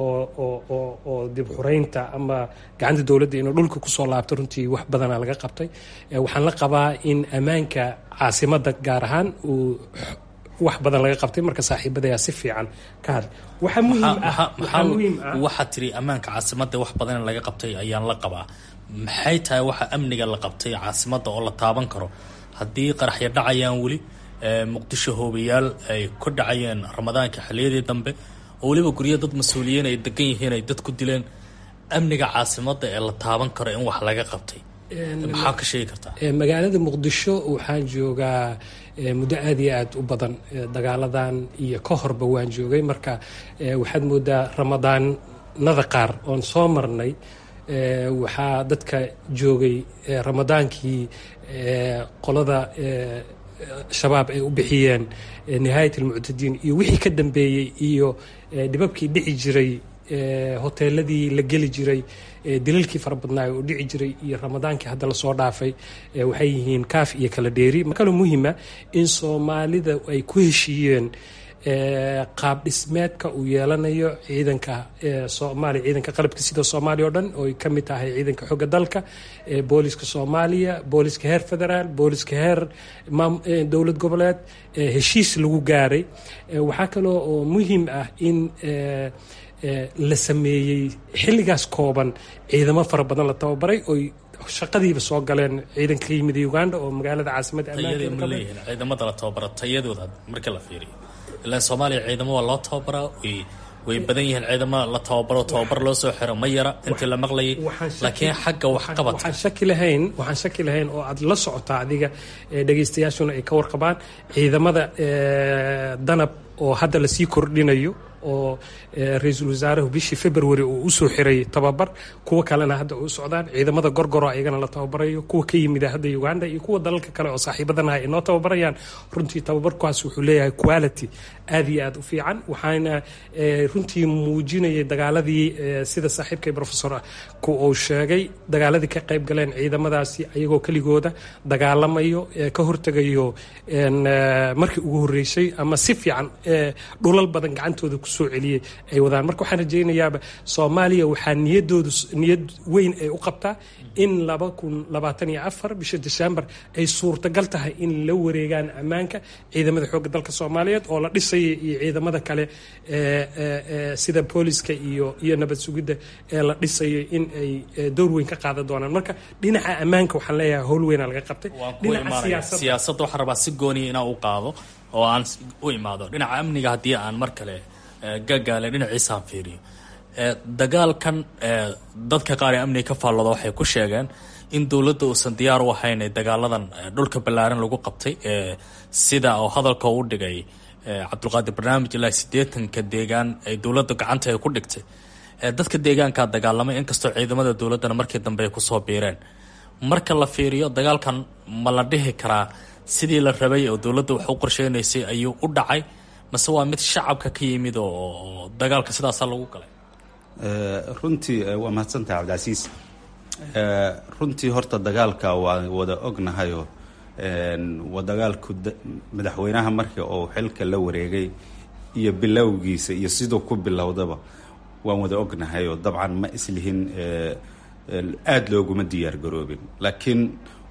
oo dib xureynta ama gacanta dowladda inuu dhulka kusoo laabto runtii wax badana laga qabtay waxaan la qabaa in ammaanka caasimada gaar ahaan uu wax badan laga qabtay marka saaxiibadayaa si fiican ka hadlay waxaa muhiim ah waxaad tiri ammaanka caasimada wax badan laga qabtay ayaan la qabaa maxay tahay waxa amniga la qabtay caasimada oo la taaban karo haddii qaraxya dhacayaan weli muqdisho hoobayaal ay ku dhacayeen ramadaanka xiliyadii dambe oo weliba guryo dad mas-uuliyiin ay degan yihiin ay dad ku dileen amniga caasimada ee la taaban karo in wax laga qabtay maxaa ka sheegi kartaa magaalada muqdisho waxaan joogaa muddo aada iyo aada u badan dagaaladan iyo ka horba waan joogay marka waxaad moodaa ramadaanada qaar oon soo marnay waxaa dadka joogay ramadaankii qolada shabaab ay u bixiyeen nihaayat almuctadiin iyo wixii ka dambeeyey iyo dhibabkii dhici jiray hoteeladii la geli jiray dilalkii fara badnaay oo dhici jiray iyo ramadaankii hadda lasoo dhaafay waxay yihiin kaaf iyo kala dheeri kaloo muhima in soomaalida ay ku heshiiyeen qaab dhismeedka uu yeelanayo ciidanka soomaaliya ciidanka qalabka sida soomaaliya oo dhan oo ay ka mid tahay ciidanka xooga dalka booliska soomaaliya booliska heer federaal booliska heer dowlad goboleed heshiis lagu gaaray waxaa kaloo oo muhiim ah in la sameeyey xilligaas kooban ciidamo fara badan la tababaray oy shaqadiiba soo galeen ciidanka ka yimid uganda oo magaalada caasimada tayadii ma leeyihiin ciidamada la tababara tayadooda marka la fiiriyo ilaa soomaaliya ciidamo waa loo tababaraa way way badan yihiin ciidamo la tababaro tababar loo soo xiro ma yara intii la maqlayay laakiin xagga waxqabadka waxaan shaki lahayn waxaan shaki lahayn oo aad la socotaa adiga dhegaystayaashuna ay ka warqabaan ciidamada danab oo hadda lasii kordhinayo oo ra-iisul wasaaruhu bishii february uu usoo xiray tababar kuwa kalena hadda u socdaan ciidamada gorgoro ayagana la tababarayo kuwa ka yimida hadda uganda iyo kuwa dalalka kale oo saaxiibadanaha ay noo tababarayaan runtii tababarkaas wuxuu leeyahay quality aad iyo aad u fiican waxaana runtii muujinayay dagaaladii sida saaxiibkay professor ku uu sheegay dagaaladii ka qayb galeen ciidamadaasi ayagoo keligooda dagaalamayo ka hortegayo markii ugu horreysay ama si fiican dhulal badan gacantooda kusoo celiyey ay wadaan marka waxaan rajaynayaaba soomaaliya waxaa niyadoodu niyad weyn ay u qabtaa in laba kun labaatan iyo afar bisha december ay suurtagal tahay in la wareegaan ammaanka ciidamada xoogga dalka soomaaliyeed oo la dhisaya iyo ciidamada kale sida booliska iyo iyo nabad sugidda ee la dhisayo in ay door weyn ka qaadan doonaan marka dhinaca ammaanka waxaan leeyahay howl weynaa laga qabtay siyaasadda waxaan rabaa si gooniya inaan u qaado oo aan u imaado dhinaca amniga haddii aan mar kale gagaale dhinaciisaan fiiriyo dagaalkan dadka qaar ee amniga ka faallooda waxay ku sheegeen in dowladda uusan diyaar u ahayn ee dagaaladan dhulka ballaaran lagu qabtay sida oo hadalka u dhigay cabdulqaadir barnaamij ilaa siddeetanka deegaan ay dowladda gacanta ay ku dhigtay dadka deegaankaa dagaalamay inkastoo ciidamada dowladdana markii dambe ay kusoo biireen marka la fiiriyo dagaalkan ma la dhihi karaa sidii la rabay oo dowladda wax u qorsheynaysay ayuu u dhacay mase waa mid shacabka ka yimid oo dagaalka sidaasa lagu galay runtii waa mahadsantahay cabdicasiis runtii horta dagaalka waa wada ognahayoo waa dagaalku madaxweynaha markii uu xilka la wareegay iyo bilowgiisa iyo siduu ku bilowdaba waan wada ognahay oo dabcan ma islihin aada looguma diyaar garoobin laakiin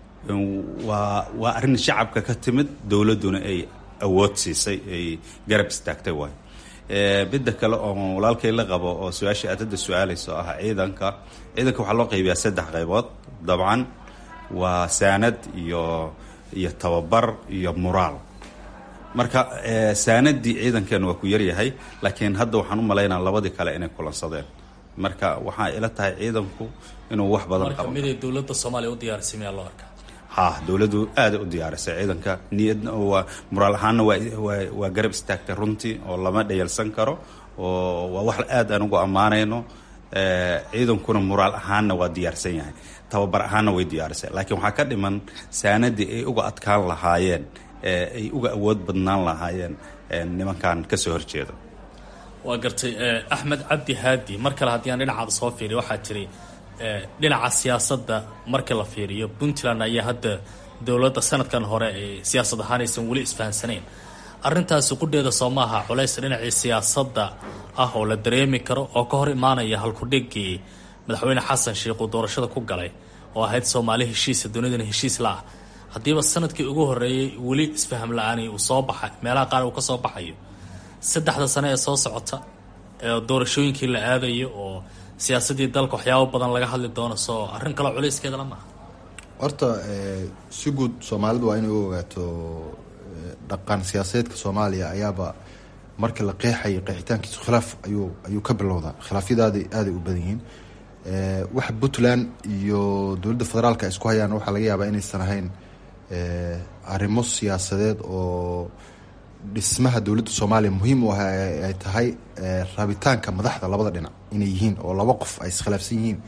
waa waa arrin shacabka ka timid dowladduna ay awood siisay ay garab istaagtay waay midda kale oo walaalkay la qabo oo su-aasha aad hadda su-aalayso ah ciidanka ciidanka waxaa loo qaybiyaa saddex qaybood dabcan waa saanad iyo iyo tababar iyo muraal marka saanadii ciidankeena waa ku yaryahay laakiin hadda waxaan u malaynaa labadii kale inay kulansadeen marka waxaa ila tahay ciidanku inuu wax badan marka miday dowladda soomaaliya u diyaarisay miyaa loo arkaa ha dowladdu aaday u diyaarisay ciidanka niyadna waa muraal ahaanna waa waa waa garab istaagtay runtii oo lama dhayalsan karo oo waa wax aad aan ugu ammaanayno ciidankuna muraal ahaanna waa diyaarsan yahay tababar ahaanna way diyaarisay laakiin waxaa ka dhiman saanadii ay uga adkaan lahaayeen ay uga awood badnaan lahaayeen nimankan kasoo horjeeda waa gartay axmed cabdi haadi mar kale haddii aan dhinacaada soo fiiriyo waxaa tiri dhinaca siyaasadda marka la fiiriyo puntland ayaa hadda dowladda sanadkan hore ee siyaasad ahaan aysan weli isfahansanayn arrintaasi qudheeda soo maaha culays dhinacii siyaasadda ah oo la dareemi karo oo ka hor imaanaya halkudhigii madaxweyne xasan sheikh uu doorashada ku galay oo ahayd soomaali heshiisa dunidana heshiis la-ah haddiiba sanadkii ugu horreeyey weli isfaham la-aani uu soo baxay meelaha qaar uu ka soo baxayo saddexda sane ee soo socota ee doorashooyinkii la aadayo oo siyaasadii dalka waxyaabo badan laga hadli doono soo arrin kaloo culayskeeda la maaha horta si guud soomaalidu waa inay u ogaato dhaqan siyaasadeedka soomaaliya ayaaba markii la qeexayay qeexitaankiisu khilaaf ayuu ayuu ka bilowdaa khilaafyadaada aaday u badan yihiin waxa puntland iyo dowladda federaalka ay isku hayaan waxaa laga yaabaa inaysan ahayn arrimo siyaasadeed oo dhismaha dowladda soomaaliya muhiim u ah ay tahay rabitaanka madaxda labada dhinac inay yihiin oo laba qof ay iskhilaafsan yihiin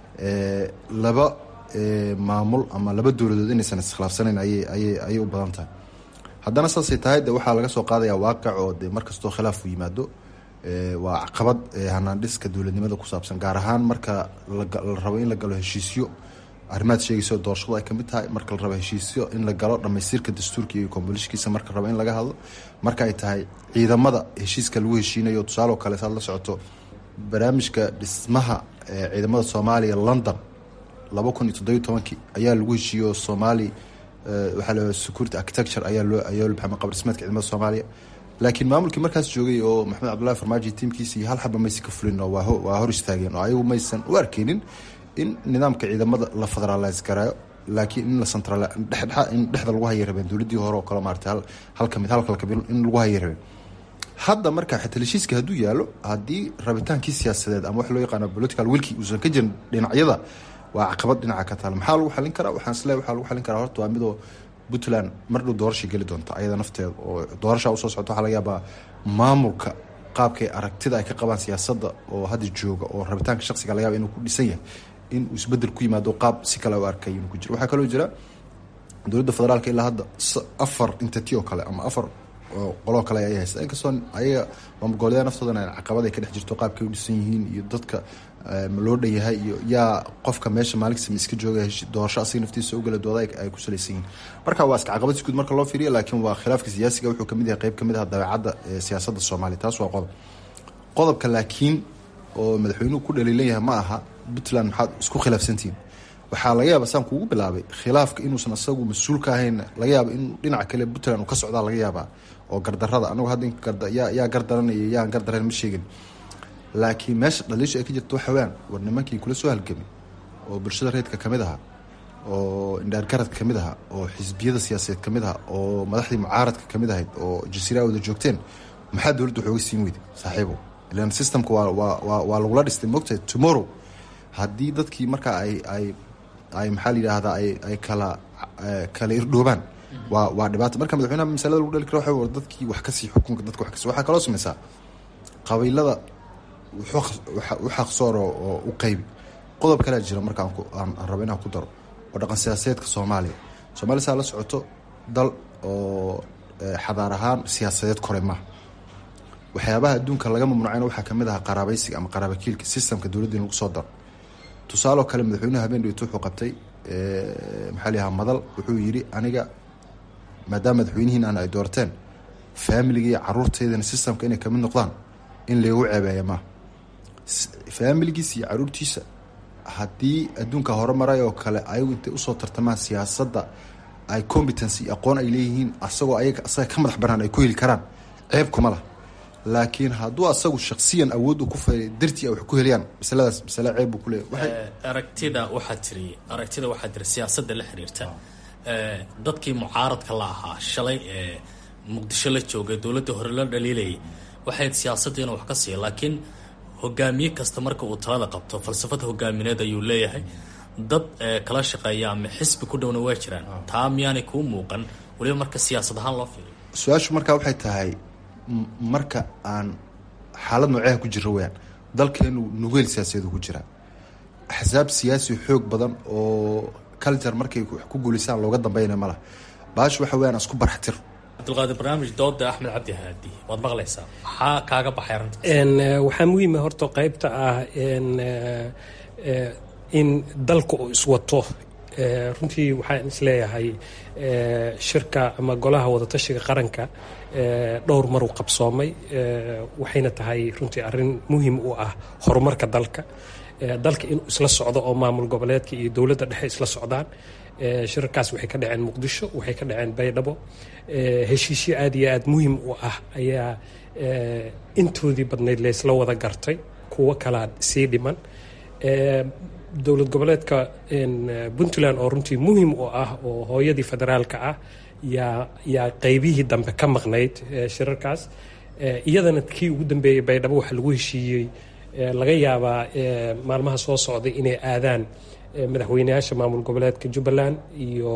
laba maamul ama laba dowladood inaysan iskhilaafsanayn ayay ayay ayay u badan tahay haddana saasay tahay de waxaa laga soo qaadaya waaqic oo de markastoo khilaaf u yimaado waa caqabad hanaandhiska dowladnimada ku saabsan gaar ahaan marka la rabo in la galo heshiisyo arrimaad sheegayso doorashadu ay kamid tahay marka la rabo heshiisyo in la galo dhammaystiirka dastuurka iyo kombolishkiisa marka rabo in laga hadlo marka ay tahay ciidamada heshiiska lagu heshiinayo tusaaloo kale saad la socoto barnaamijka dhismaha ciidamada soomaaliya london laba kun iyo toddobiyo tobankii ayaa lagu heshiiyo somaali waxaa la security architecture ayaa loo ayaa loo baxay qabrismeedka ciidamada soomaaliya laakiin maamulkii markaas joogay oo maxamed cabdullahi farmaajo tiimkiisa iyo hal xaba maysan ka fulin oo waa hor istaageen oo ayagu maysan u arkeynin in nidaamka ciidamada la federaalise garaayo laakiin in la central dhexdhexa in dhexda lagu haya rabeen dowladdii hore oo kale maarata hal hal kamid halkal kamid in lagu haya rabeen hadda marka xitaa heshiiska hadduu yaalo haddii rabitaankii siyaasadeed ama wax loo yaqaano political wilki uusan ka jirin dhinacyada waa caqabad dhinaca ka taala maxaa lagu xalin karaa waxaan isleeyahay waxaa lagu xalin karaa horta waa midoo puntland mar dhow doorashay geli doonta ayada nafteeda oo doorashaa usoo socota waxaa laga yaabaa maamulka qaabkay aragtida ay ka qabaan siyaasadda oo hadda jooga oo rabitaanka shaqsiga laga yaaba inuu ku dhisan yahay in uu isbedel ku yimaado qaab si kale u arkay inuu ku jiro waxaa kaloo jira dowladda federaalka ilaa hadda afar entity oo kale ama afar qoloo kale ay haysta inkastoo ayaga maamulgoboleedaa naftoodana caqabad ay ka dhex jirto qaabkay u dhisan yihiin iyo dadka ma loo dhan yahay iyo yaa qofka meesha maalinkasama iska jooga doorasho asiga naftiisa ugala dooda ay ku salaysan yihiin marka waa iska caqabad si guud marka loo fiiriya laakiin waa khilaafka siyaasiga wuxuu kamid yahay qeyb kamid ah dabeecadda siyaasadda soomaaliya taas waa qodob qodobka laakiin oo madaxweynuhu ku dhaliilan yahay ma aha puntland maxaad isku khilaafsantihiin waxaa laga yaaba saan kuugu bilaabay khilaafka inuusan asagu mas-uul ka ahayn laga yaaba in dhinaca kale puntland uu ka socdaa laga yaabaa oo gardarada anagu hadda yaa gardaranaya yaan gardaran ma sheegin laakiin meesha dhaliisha ay ka jirto waxa weyaan war nimankii kula soo halgamay oo bulshada reedka kamid ahaa oo indhaargaradka kamid ahaa oo xisbiyada siyaasadeed kamid ahaa oo madaxdii mucaaradka kamid ahayd oo jasiiraa wada joogteen maxaa dowladda waxooga siin weyday saaxiibo ilan systemka waa waa waa lagula dhistay mogtahay tomorrow haddii dadkii markaa ay ay ay maxaa la yidhaahdaa ay ay kala kala irdhoobaan waa waa dhibaato marka madaxweynaha masalada lagu dhali kara waxa war dadkii wax kasii xukunka dadka wax kasi waxaa kaloo samaysaa qabiilada u xaqsooro oo u qaybi qodob kalea jira marka aan rabo inaan ku daro oo dhaqan siyaasadeedka soomaaliya soomaaliya saa la socoto dal oo xadaar ahaan siyaasadeed koray maaha waxyaabaha adduunka laga mamnuucayna waxaa kamid ahaa qaraabaysiga ama qaraabakiilka systemka dowladda in lagu soo daro tusaaloo kale madaxweynuhu habeen dhaweyto wuxuu qabtay maxaa layahaa madal wuxuu yidhi aniga maadaama madaxweynihiin ay doorteen faamiliga iyo caruurteydana systemka inay kamid noqdaan in laygu ceebeeya maaha faamiligiisa iyo caruurtiisa haddii adduunka horemaray oo kale ayagu intay usoo tartamaan siyaasadda ay competency aqoon ay leeyihiin asagoo ayaga asaga ka madax banaan ay ku heli karaan ceeb kuma lah laakiin hadduu asagu shaksiyan awood u ku fa dartii ay wax ku heliyaan masaladaas masale ceeb buu kuleeyahy aragtida waxaa tiri aragtida waxaa tiri siyaasadda la xiriirta dadkii mucaaradka la ahaa shalay ee muqdisho la joogay dowladda hore la dhaliilayay waxayd siyaasadda inuu wax ka siiya laakiin hogaamiye kasta marka uu talada qabto falsafad hogaamineed ayuu leeyahay dad kala shaqeeya ama xisbi ku dhowna waa jiraan taa miyaanay kuu muuqan weliba marka siyaasad ahaan loo fiiriyo su-aashu markaa waxay tahay marka aan xaalad nooceha ku jiro weyaan dalkeenu nugeel siyaasadeedu ku jiraa axsaab siyaasi xoog badan oo culture markay wax ku guulisaan looga dambeynaya ma laha baashu waxa weyaan isku barxtir cabdulqaadir barnaamij dooda axmed cabdi haadi waad maqlaysaa maxaa kaaga baxay arrintaas waxaa muhiima horta qeybta ah in dalka uu iswato runtii waxaan isleeyahay shirka ama golaha wadatashiga qaranka dhowr mar uu qabsoomay waxayna tahay runtii arrin muhiim u ah horumarka dalka dalka inuu isla socdo oo maamul goboleedka iyo dowladda dhexe isla socdaan shirarkaas waxay ka dhaceen muqdisho waxay ka dhaceen baydhabo heshiisyo aad iyo aad muhiim u ah ayaa intoodii badnayd laysla wada gartay kuwo kalaa sii dhiman dowlad goboleedka puntland oo runtii muhiim u ah oo hooyadii federaalka ah yaa yaa qeybihii dambe ka maqnayd shirarkaas iyadana kii ugu dambeeyey baydhabo waxaa lagu heshiiyey laga yaabaa maalmaha soo socday inay aadaan madaxweyneyaasha maamul goboleedka jubbaland iyo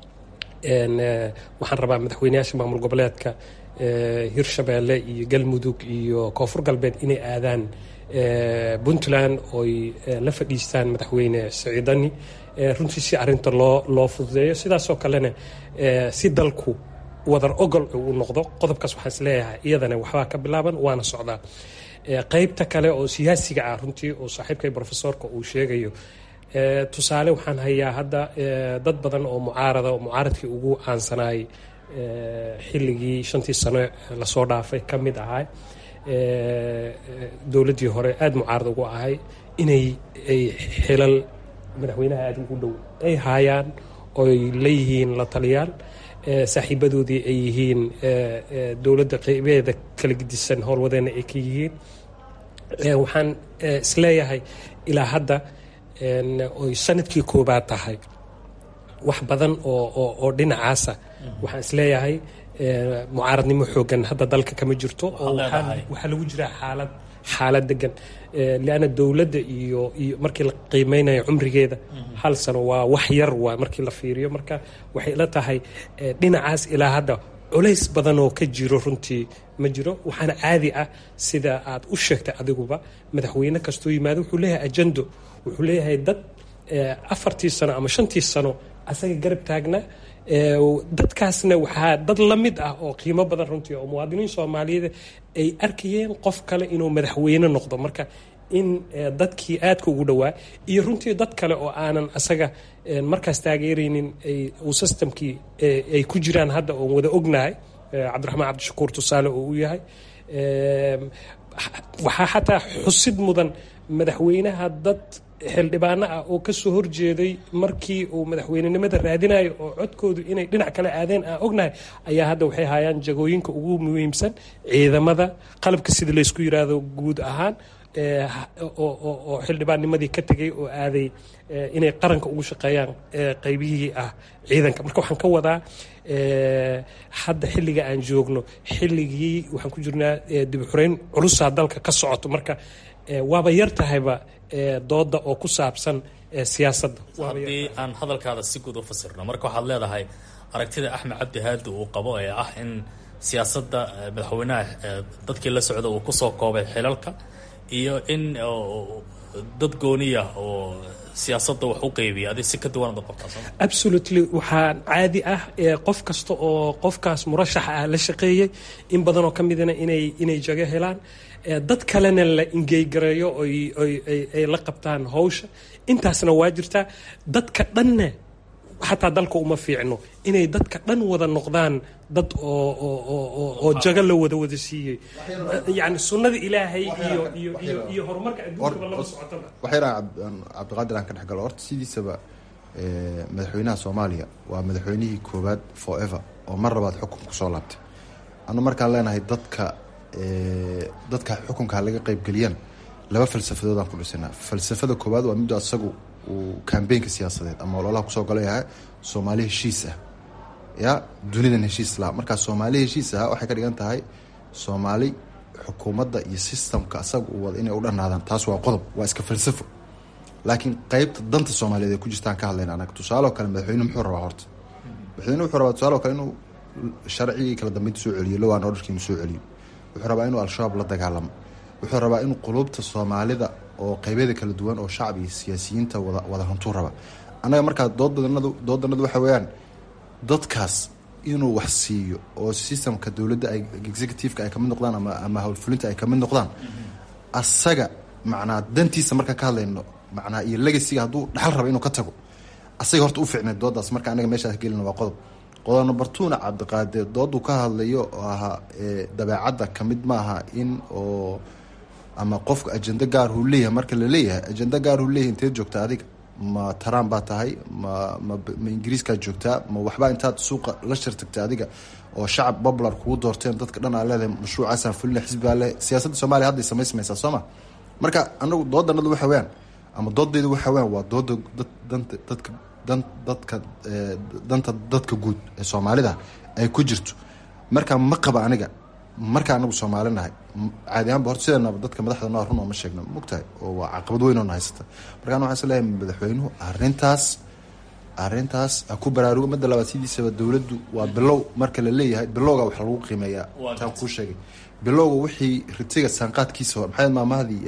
waxaan rabaa madaxweyneyaasha maamul goboleedka hirshabeelle iyo galmudug iyo koonfur galbeed inay aadaan puntland oy la fadhiistaan madaxweyne siciidani runtii si arinta loo loo fududeeyo sidaasoo kalena si dalku wadar ogol uu noqdo qodobkaas waxaan isleeyahay iyadana waxbaa ka bilaaban waana socdaa qeybta kale oo siyaasiga ah runtii oo saaxiibkay profesorka uu sheegayo tusaale waxaan hayaa hadda dad badan oo mucaarada oo mucaaradkii ugu aansanaayay xilligii shantii sano lasoo dhaafay ka mid ahay dowladdii hore aada mucaarad ugu ahay inay ay xilal madaxweynaha aada ugu dhow ay haayaan oy leeyihiin la taliyaal saaxiibadoodii ay yihiin dowladda qeybeeda kala gedisan howlwadeena ay ka yihiin waxaan isleeyahay ilaa hadda oy sanadkii koobaad tahay wax badan oo dhinacaasa waxaan isleeyahay mucaaradnimo xoogan hadda dalka kama jirto oo waxaa lagu jiraa xaalad xaalad degan leanna dowladda iyo iyo markii la qiimeynayo cumrigeeda hal sano waa wax yar waa markii la fiiriyo marka waxay ila tahay dhinacaas ilaa hadda culays badan oo ka jiro runtii ma jiro waxaana caadi ah sida aad u sheegtay adiguba madaxweyne kastoo yimaado wuxuu leeyahay ajendo wuxuu leeyahay dad afartii sano ama shantii sano asaga garab taagna dadkaasna waxaa dad la mid ah oo qiimo badan runtii oo muwaadiniin soomaaliyeed ay arkayeen qof kale inuu madaxweyne noqdo marka in dadkii aadka ugu dhowaa iyo runtii dad kale oo aanan asaga markaas taageeraynin uu systemkii ay ku jiraan hadda oon wada ognahay cabdiraxmaan cabdishakuur tusaale oo u yahay waxaa xataa xusid mudan madaxweynaha dad xildhibaano ah oo kasoo horjeeday markii uu madaxweynenimada raadinayo oo codkoodu inay dhinac kale aadeen aan ognahay ayaa hadda waxay hayaan jagooyinka ugu muhiimsan ciidamada qalabka sida laysku yiraahdo guud ahaan oo xildhibaannimadii ka tegay oo aaday inay qaranka ugu shaqeeyaan qaybihii ah ciidanka marka waxaan ka wadaa hadda xilliga aan joogno xilligii waxaan ku jirnaa dib xureyn culusaa dalka ka socoto marka waaba yar tahayba dooda oo ku saabsan siyaasadda haddii aan hadalkaada si guud u fasirno marka waxaad leedahay aragtida axmed cabdi haadi uu qabo ee ah in siyaasadda madaxweynaha dadkii la socda uu kusoo koobay xilalka iyo in dad gooniya oo siyaasadda wax u qeybiya adi si ka duwanad u qabtaa soo absolutely waxaa caadi ah qof kasta oo qofkaas murashaxa ah la shaqeeyey in badanoo ka midana inay inay jago helaan dad kalena la ingeygareeyo ay la qabtaan hawsha intaasna waa jirtaa dadka dhanna xataa dalka uma fiicno inay dadka dhan wada noqdaan dad oo jago la wada wada siiyey yani sunnada ilaahay iyo iyo iyo iyo horumarka adduunkaba lama socotaba waxyaraan cabdiqaadir aan ka dhex galo horta sidiisaba madaxweynaha soomaaliya waa madaxweynihii koowaad forever oo mar labaad xukun kusoo laabtay anu markaan leenahay dadka dadka xukunka laga qeybgeliyaan laba falsafadoodaan ku dhisanaa falsafada koowaad waa middo asagu uu kambeynka siyaasadeed ama ololaha kusoo galayaha soomaali heshiis ah ya dunidan heshiis laha markaa soomaali heshiis ah waxay ka dhigan tahay soomaali xukuumadda iyo systemka asaga uu wada inay u dhanaadaan taas waa qodob waa iska falsafo laakiin qeybta danta soomaaliyeed ay ku jirtaan ka hadlayna anaga tusaaloo kale madaxweyne muxuu rabaa horta madaxweyne wuxuu rabaa tusaaloo kale inuu sharcigii kala dambeynta soo celiyo lowan orderkii inuu soo celiyo wuxuu rabaa inuu al-shabaab la dagaalamo wuxuu rabaa inuu quluubta soomaalida oo qeybyada kala duwan oo shacbi iyo siyaasiyiinta wada wada hantuu raba annaga markaa doodanadu doodanadu waxa weeyaan dadkaas inuu wax siiyo oo systemka dowladda ay executiveka ay kamid noqdaan ama ama howlfulinta ay kamid noqdaan asaga macnaa dantiisa marka ka hadlayno macnaa iyo legasiga hadduu dhaxal raba inuu ka tago asaga horta u ficneed doodaas marka anaga meeshaas gelina waa qodob qodob number twona cabdiqaadir dooduu ka hadlayo oo ahaa dabeecadda kamid maaha in oo ama qofka ajendo gaar huu leeyahay marka la leeyahay ajendo gaar huu leeyahay inteed joogta adiga ma taraan baa tahay ma ma ma ingiriiskaad joogtaa ma waxbaa intaad suuqa la shirtagta adiga oo shacab popular kugu doorteen dadka dhan aa leedahay mashruucaasaan fulina xisbigaa le siyaasadda soomaliya hadday samaysmaysaa soo ma marka anagu doodanadu waxa weyaan ama doodaydu waxa weyaan waa dooda dad danta dadka dan dadka danta dadka guud ee soomaalida ay ku jirto marka ma qaba aniga marka anagu soomaali nahay caadi ahaanba horta sideenaba dadka madaxda noo run ooma sheegna mogtahay oo waa caqabad weyn oona haysata markaan waxaan is leeyahay madaxweynuhu arrintaas arrintaas ha ku baraarugo madda labaad sidiisaba dowladdu waa bilow marka la leeyahay bilowga wax lagu qiimeeyaa taan kuu sheegay bilowga wixii ritiga saanqaadkiisa maxay maamahdii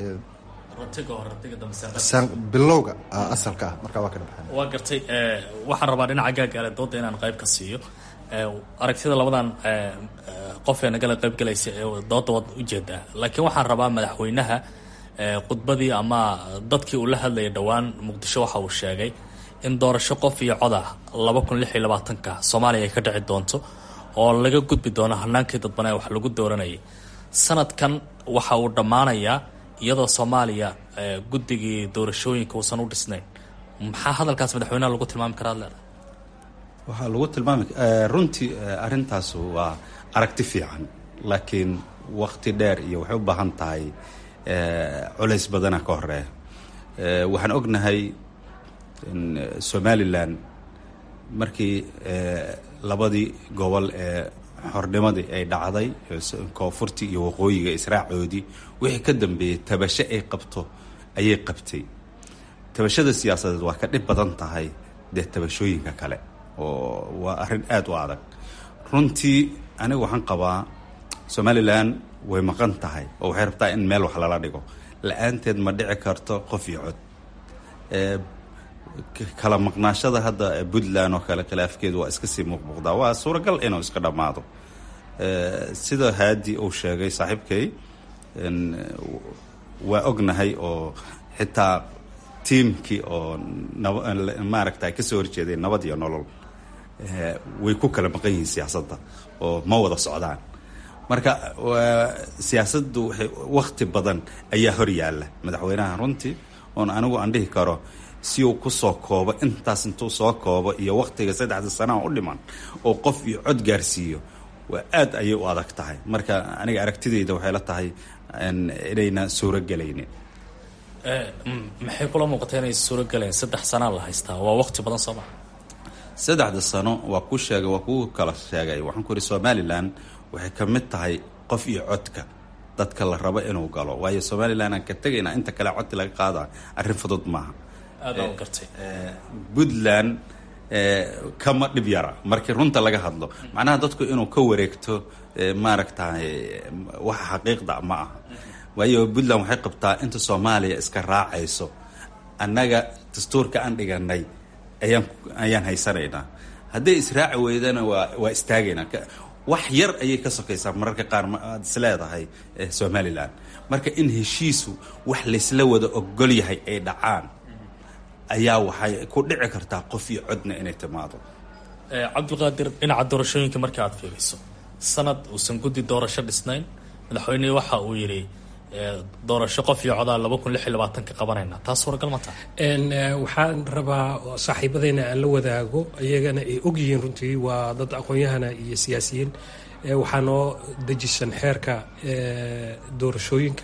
bilowga asalka ah markaa waa ka dhabaxay waa gartay waxaan rabaa dhinaca gaagaale dooda inaan qayb ka siiyo aragtida labadan qofee nagala qayb galaysa ee dooda wad ujeedaa laakiin waxaan rabaa madaxweynaha khudbadii ama dadkii uu la hadlayay dhowaan muqdisho waxa uu sheegay in doorasho qof iyo cod ah laba kun lix iyo labaatanka soomaaliya ay ka dhici doonto oo laga gudbi doono hanaankii dadbanee wax lagu dooranayay sanadkan waxa uu dhammaanayaa iyadoo soomaaliya guddigii doorashooyinka uusan u dhisnayn maxaa hadalkaas madaxweynaha lagu tilmaami karaa ad leedahay waxaa lagu tilmaami runtii arrintaas waa aragti fiican laakiin wakti dheer iyo waxay u baahan tahay culays badana ka horeeya waxaan ognahay somalilan markii labadii gobol ee xornimadii ay dhacday koonfurtii iyo waqooyiga israacoodii wixii ka dambeeyey tabasho ay qabto ayay qabtay tabashada siyaasadeed waa ka dhib badan tahay dee tabashooyinka kale oo waa arrin aada u adag runtii aniga waxaan qabaa somalilan way maqan tahay oo waxay rabtaa in meel wax lala dhigo la-aanteed ma dhici karto qof iyo cod kala maqnaashada hadda puntland oo kale khilaafkeedu waa iska sii muuqmuuqdaa waa suuragal inuu iska dhammaado sida haadi uu sheegay saaxiibkay waa ognahay oo xitaa tiimkii oo maaragta kasoo horjeeday nabad iyo nolol way ku kala maqan yihiin siyaasadda oo ma wada socdaan marka siyaasaddu waxay wakti badan ayaa hor yaalla madaxweynaha runtii oon anigu aan dhihi karo si uu kusoo koobo intaas intuu soo koobo iyo waktiga saddexda sanaha u dhiman oo qof iyo cod gaarsiiyo waa aad ayay u adag tahay marka aniga aragtidayda waxay la tahay inayna suuro gelaynin maxay kula muuqata inay suuro gelayn saddex sanaa la haystaa waa waqti badan soo maa saddexda sano waa ku sheegay waa kuu kala sheegay waxaan ku ihi somalilan waxay ka mid tahay qof iyo codka dadka la rabo inuu galo waayo somalilan aan ka tegayna inta kale codti laga qaada arrin fudud maaha aada gartay puntland kama dhib yara markii runta laga hadlo macnaha dadku inuu ka wareegto maaragtay waxa xaqiiqda ma aha waayo puntland waxay qabtaa inta soomaaliya iska raacayso annaga dastuurka aan dhiganay ayaan ayaan haysanaynaa hadday israaci weydana waa waa istaagaynaa wax yar ayay ka sokaysaa mararka qaar aad is leedahay somalilan marka in heshiisu wax laysla wada ogol yahay ay dhacaan ayaa waxay ku dhici kartaa qof iyo codna inay timaado cabdulqaadir dhinaca doorashooyinka marka aad fiiriso sanad uusan guddi doorasho dhisnayn madaxweynihii waxa uu yidhi doorasho qof iyo codaa laba kun lix iyo labaatanka qabanayna taas suuragal ma tahay waxaan rabaa saaxiibadeyna aan la wadaago iyagana ay ogyihiin runtii waa dad aqoon-yahana iyo siyaasiyiin waxaa noo dejisan xeerka doorashooyinka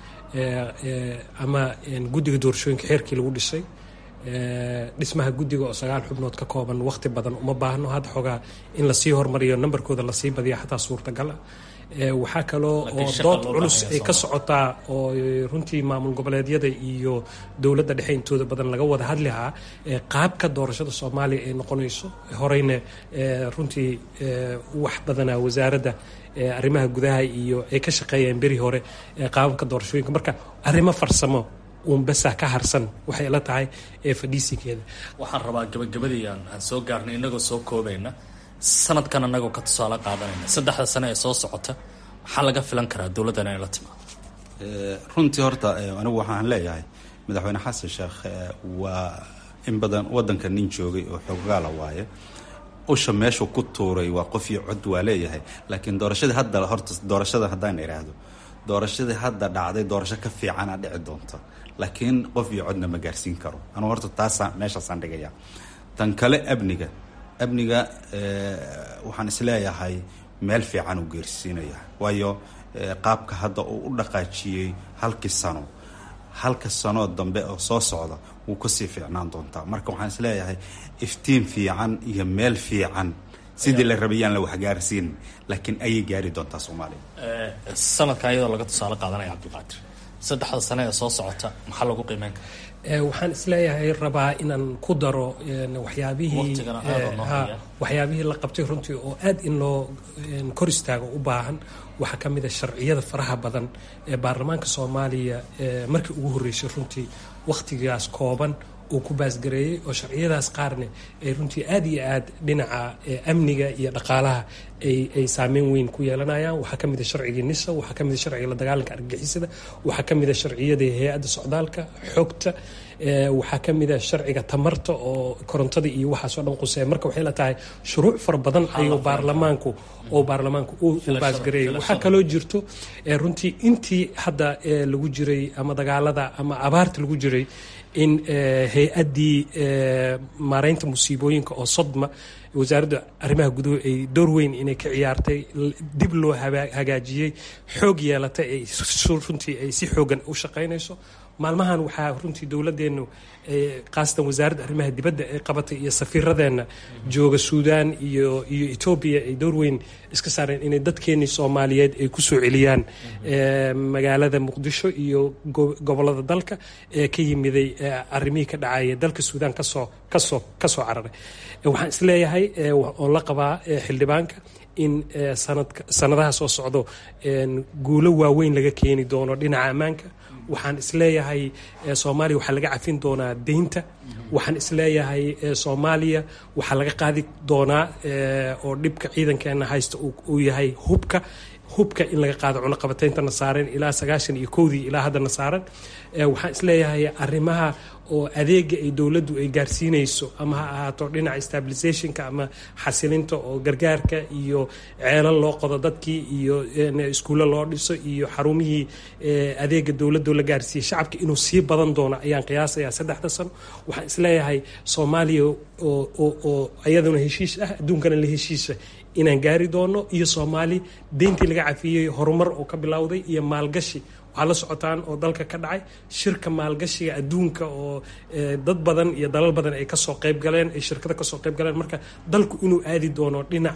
ama guddiga doorashooyinka xeerkii lagu dhisay dhismaha guddiga oo sagaal xubnood ka kooban waqti badan uma baahno hadda xoogaa in lasii hormariyo nambarkooda lasii badiya xataa suurtagala waxaa kaloo oo dood culus ay ka socotaa oo runtii maamul goboleedyada iyo dowladda dhexe intooda badan laga wada hadlihaa qaabka doorashada soomaaliya ay noqonayso horeyna runtii wax badanaa wasaaradda arrimaha gudaha iyo ay ka shaqeeyeen beri hore qaababka doorashooyinka marka arrimo farsamo uunbasa ka harsan waxay la tahay ee fadhiisinkeeda waxaan rabaa gabagabadii aan soo gaarnay inagoo soo koobayna sanadkan anagoo ka tusaale qaadanayna saddexda sane ee soo socota maxaa laga filan karaa dowladdan inay la timaado runtii horta anigu waxaan leeyahay madaxweyne xasan sheekh waa in badan waddanka nin joogay oo xoogaala waaye usha meeshuu ku tuuray waa qof iyo cod waa leeyahay laakiin doorashadii hadda horta doorashada haddaan idhaahdo doorashadii hadda dhacday doorasho ka fiicana dhici doonta laakiin qof iyo codna ma gaarsiin karo anugu horta taasa meeshaasaan dhigaya tan kale amniga amniga waxaan isleeyahay meel fiican uu geersiinaya waayo qaabka hadda uu u dhaqaajiyey halkii sano halka sanoo dambe oo soo socda wuu kasii fiicnaan doontaa marka waxaan isleeyahay iftiin fiican iyo meel fiican sidii la rabay yaan la waxgaarsiin laakiin ayay gaari doontaa soomaaliya sanadkan iyadoo laga tusaale qaadanaya cabdilqaadir saddexda sane ee soo socota maxaa lagu qiimeyn karaa waxaan isleeyahay rabaa inaan ku daro waxyaabihii waxyaabihii la qabtay runtii oo aad in loo kor istaago u baahan waxaa ka mid a sharciyada faraha badan ee baarlamaanka soomaaliya markii ugu horreysay runtii wakhtigaas kooban uu ku baasgareeyey oo sharciyadaas qaarne ay runtii aad iyo aad dhinaca amniga iyo dhaqaalaha ay saameyn weyn ku yeelanayaan waxaa ka mid a sharcigii nisa waxaa ka mid a sharciga la dagaalanka argagixisada waxaa ka mid a sharciyadii hay-adda socdaalka xogta waxaa ka mid a sharciga tamarta oo korontada iyo waxaasoo dhan quseeya marka waxay la tahay shuruuc fara badan ayuu baarlamaanku oo baarlamaanku u baasgareeyay waxaa kaloo jirto runtii intii hadda lagu jiray ama dagaalada ama abaarta lagu jiray in hay-addii maareynta musiibooyinka oo sodma wasaaradda arrimaha guduhu ay door weyn inay ka ciyaartay dib loo hagaajiyey xoog yeelatay ay runtii ay si xoogan u shaqaynayso maalmahan waxaa runtii dowladeennu khaasatan wasaaradda arrimaha dibadda ay qabatay iyo safiiradeenna jooga suudaan iyo iyo etoobiya ay door weyn iska saareen inay dadkeenii soomaaliyeed ay kusoo celiyaan magaalada muqdisho iyo gobolada dalka ee ka yimiday arrimihii ka dhacaya dalka suudaan kasoo kasoo kasoo cararay waxaan isleeyahay oo la qabaa xildhibaanka in sanadka sanadaha soo socdo guulo waaweyn laga keeni doono dhinaca ammaanka waxaan isleeyahay soomaaliya waxaa laga cafin doonaa deynta waxaan isleeyahay soomaaliya waxaa laga qaadi doonaa oo dhibka ciidankeena haysta uu yahay hubka hubka in laga qaado cunaqabateyntana saareen ilaa sagaashan iyo kowdii ilaa haddana saaran waxaan isleeyahay arrimaha oo adeega ay dowladdu ay gaarsiinayso ama ha ahaato dhinaca stabilisationka ama xasilinta oo gargaarka iyo ceelal loo qodo dadkii iyo iskuulle loo dhiso iyo xarumihii adeega dowladdo la gaarsiiyey shacabka inuu sii badan doono ayaan qiyaasayaa saddexda sano waxaan isleeyahay soomaaliya oo iyaduna heshiis ah adduunkana la heshiisa inaan gaari doono iyo soomaali deyntii laga cafiyey horumar oo ka bilowday iyo maalgashi waxaa la socotaan oo dalka ka dhacay shirka maalgashiga adduunka oo dad badan iyo dalal badan ay kasoo qayb galeen ay shirkada kasoo qayb galeen marka dalku inuu aadi doono dhinac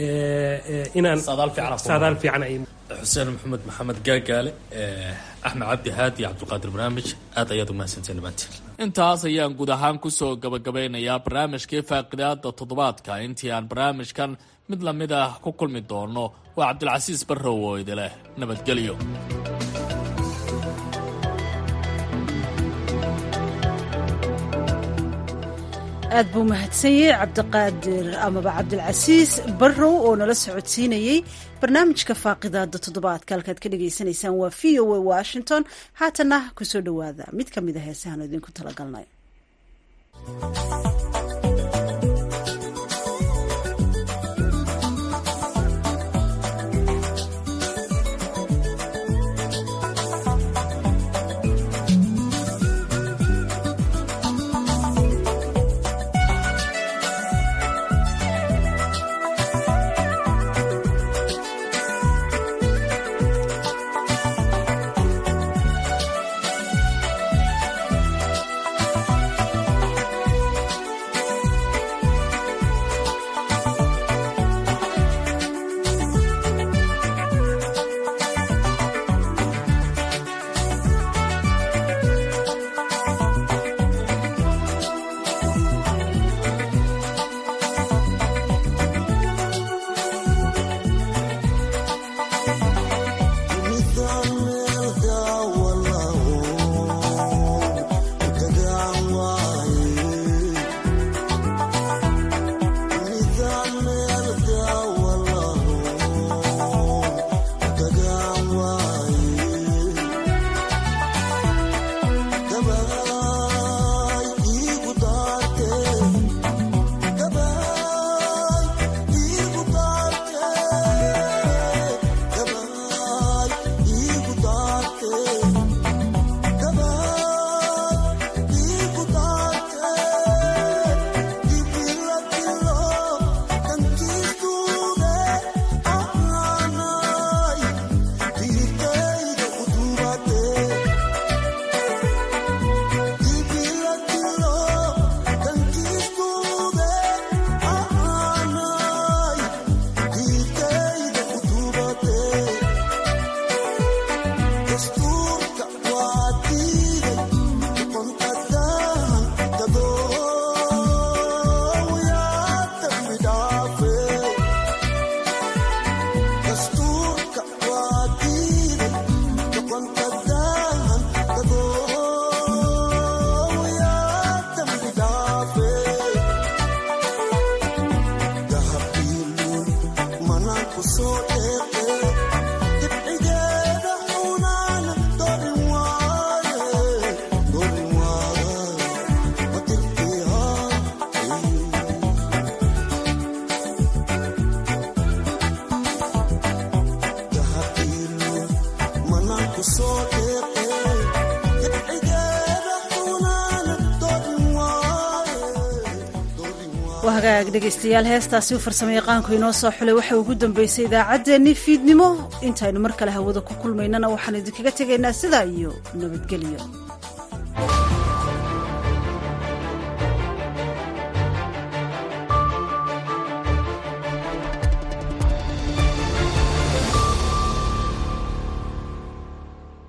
inaan saadaal fiican ay xuseen maxamed maxamed gaagaale axmed cabdi haadi iyo cabdulqaadir barnaamij aad ayaad umahadsanteen dhammaantiin intaas ayaan guud ahaan kusoo gabagabeynayaa barnaamijkii faaqidaada toddobaadka intii aan barnaamijkan mid lamid ah ku kulmi doono waa cabdilcasiis barrow oo idileh nabadgelyo aad buu mahadsanyey cabdiqaadir amaba cabdilcasiis barrow oo nala socodsiinayey barnaamijka faaqidaada toddobaadka halkaad ka dhagaysanaysaan waa v o a washington haatana kusoo dhowaada mid ka mid a heesahan idinku talagalnay waa hagaag dhegaystayaal heestaasi u farsamo yaqaanku inoo soo xulay waxa ugu dambeysay idaacaddeenii fiidnimo intaynu mar kale hawada ku kulmaynana waxaan idinkaga tegaynaa sidaa iyo nabadgelyo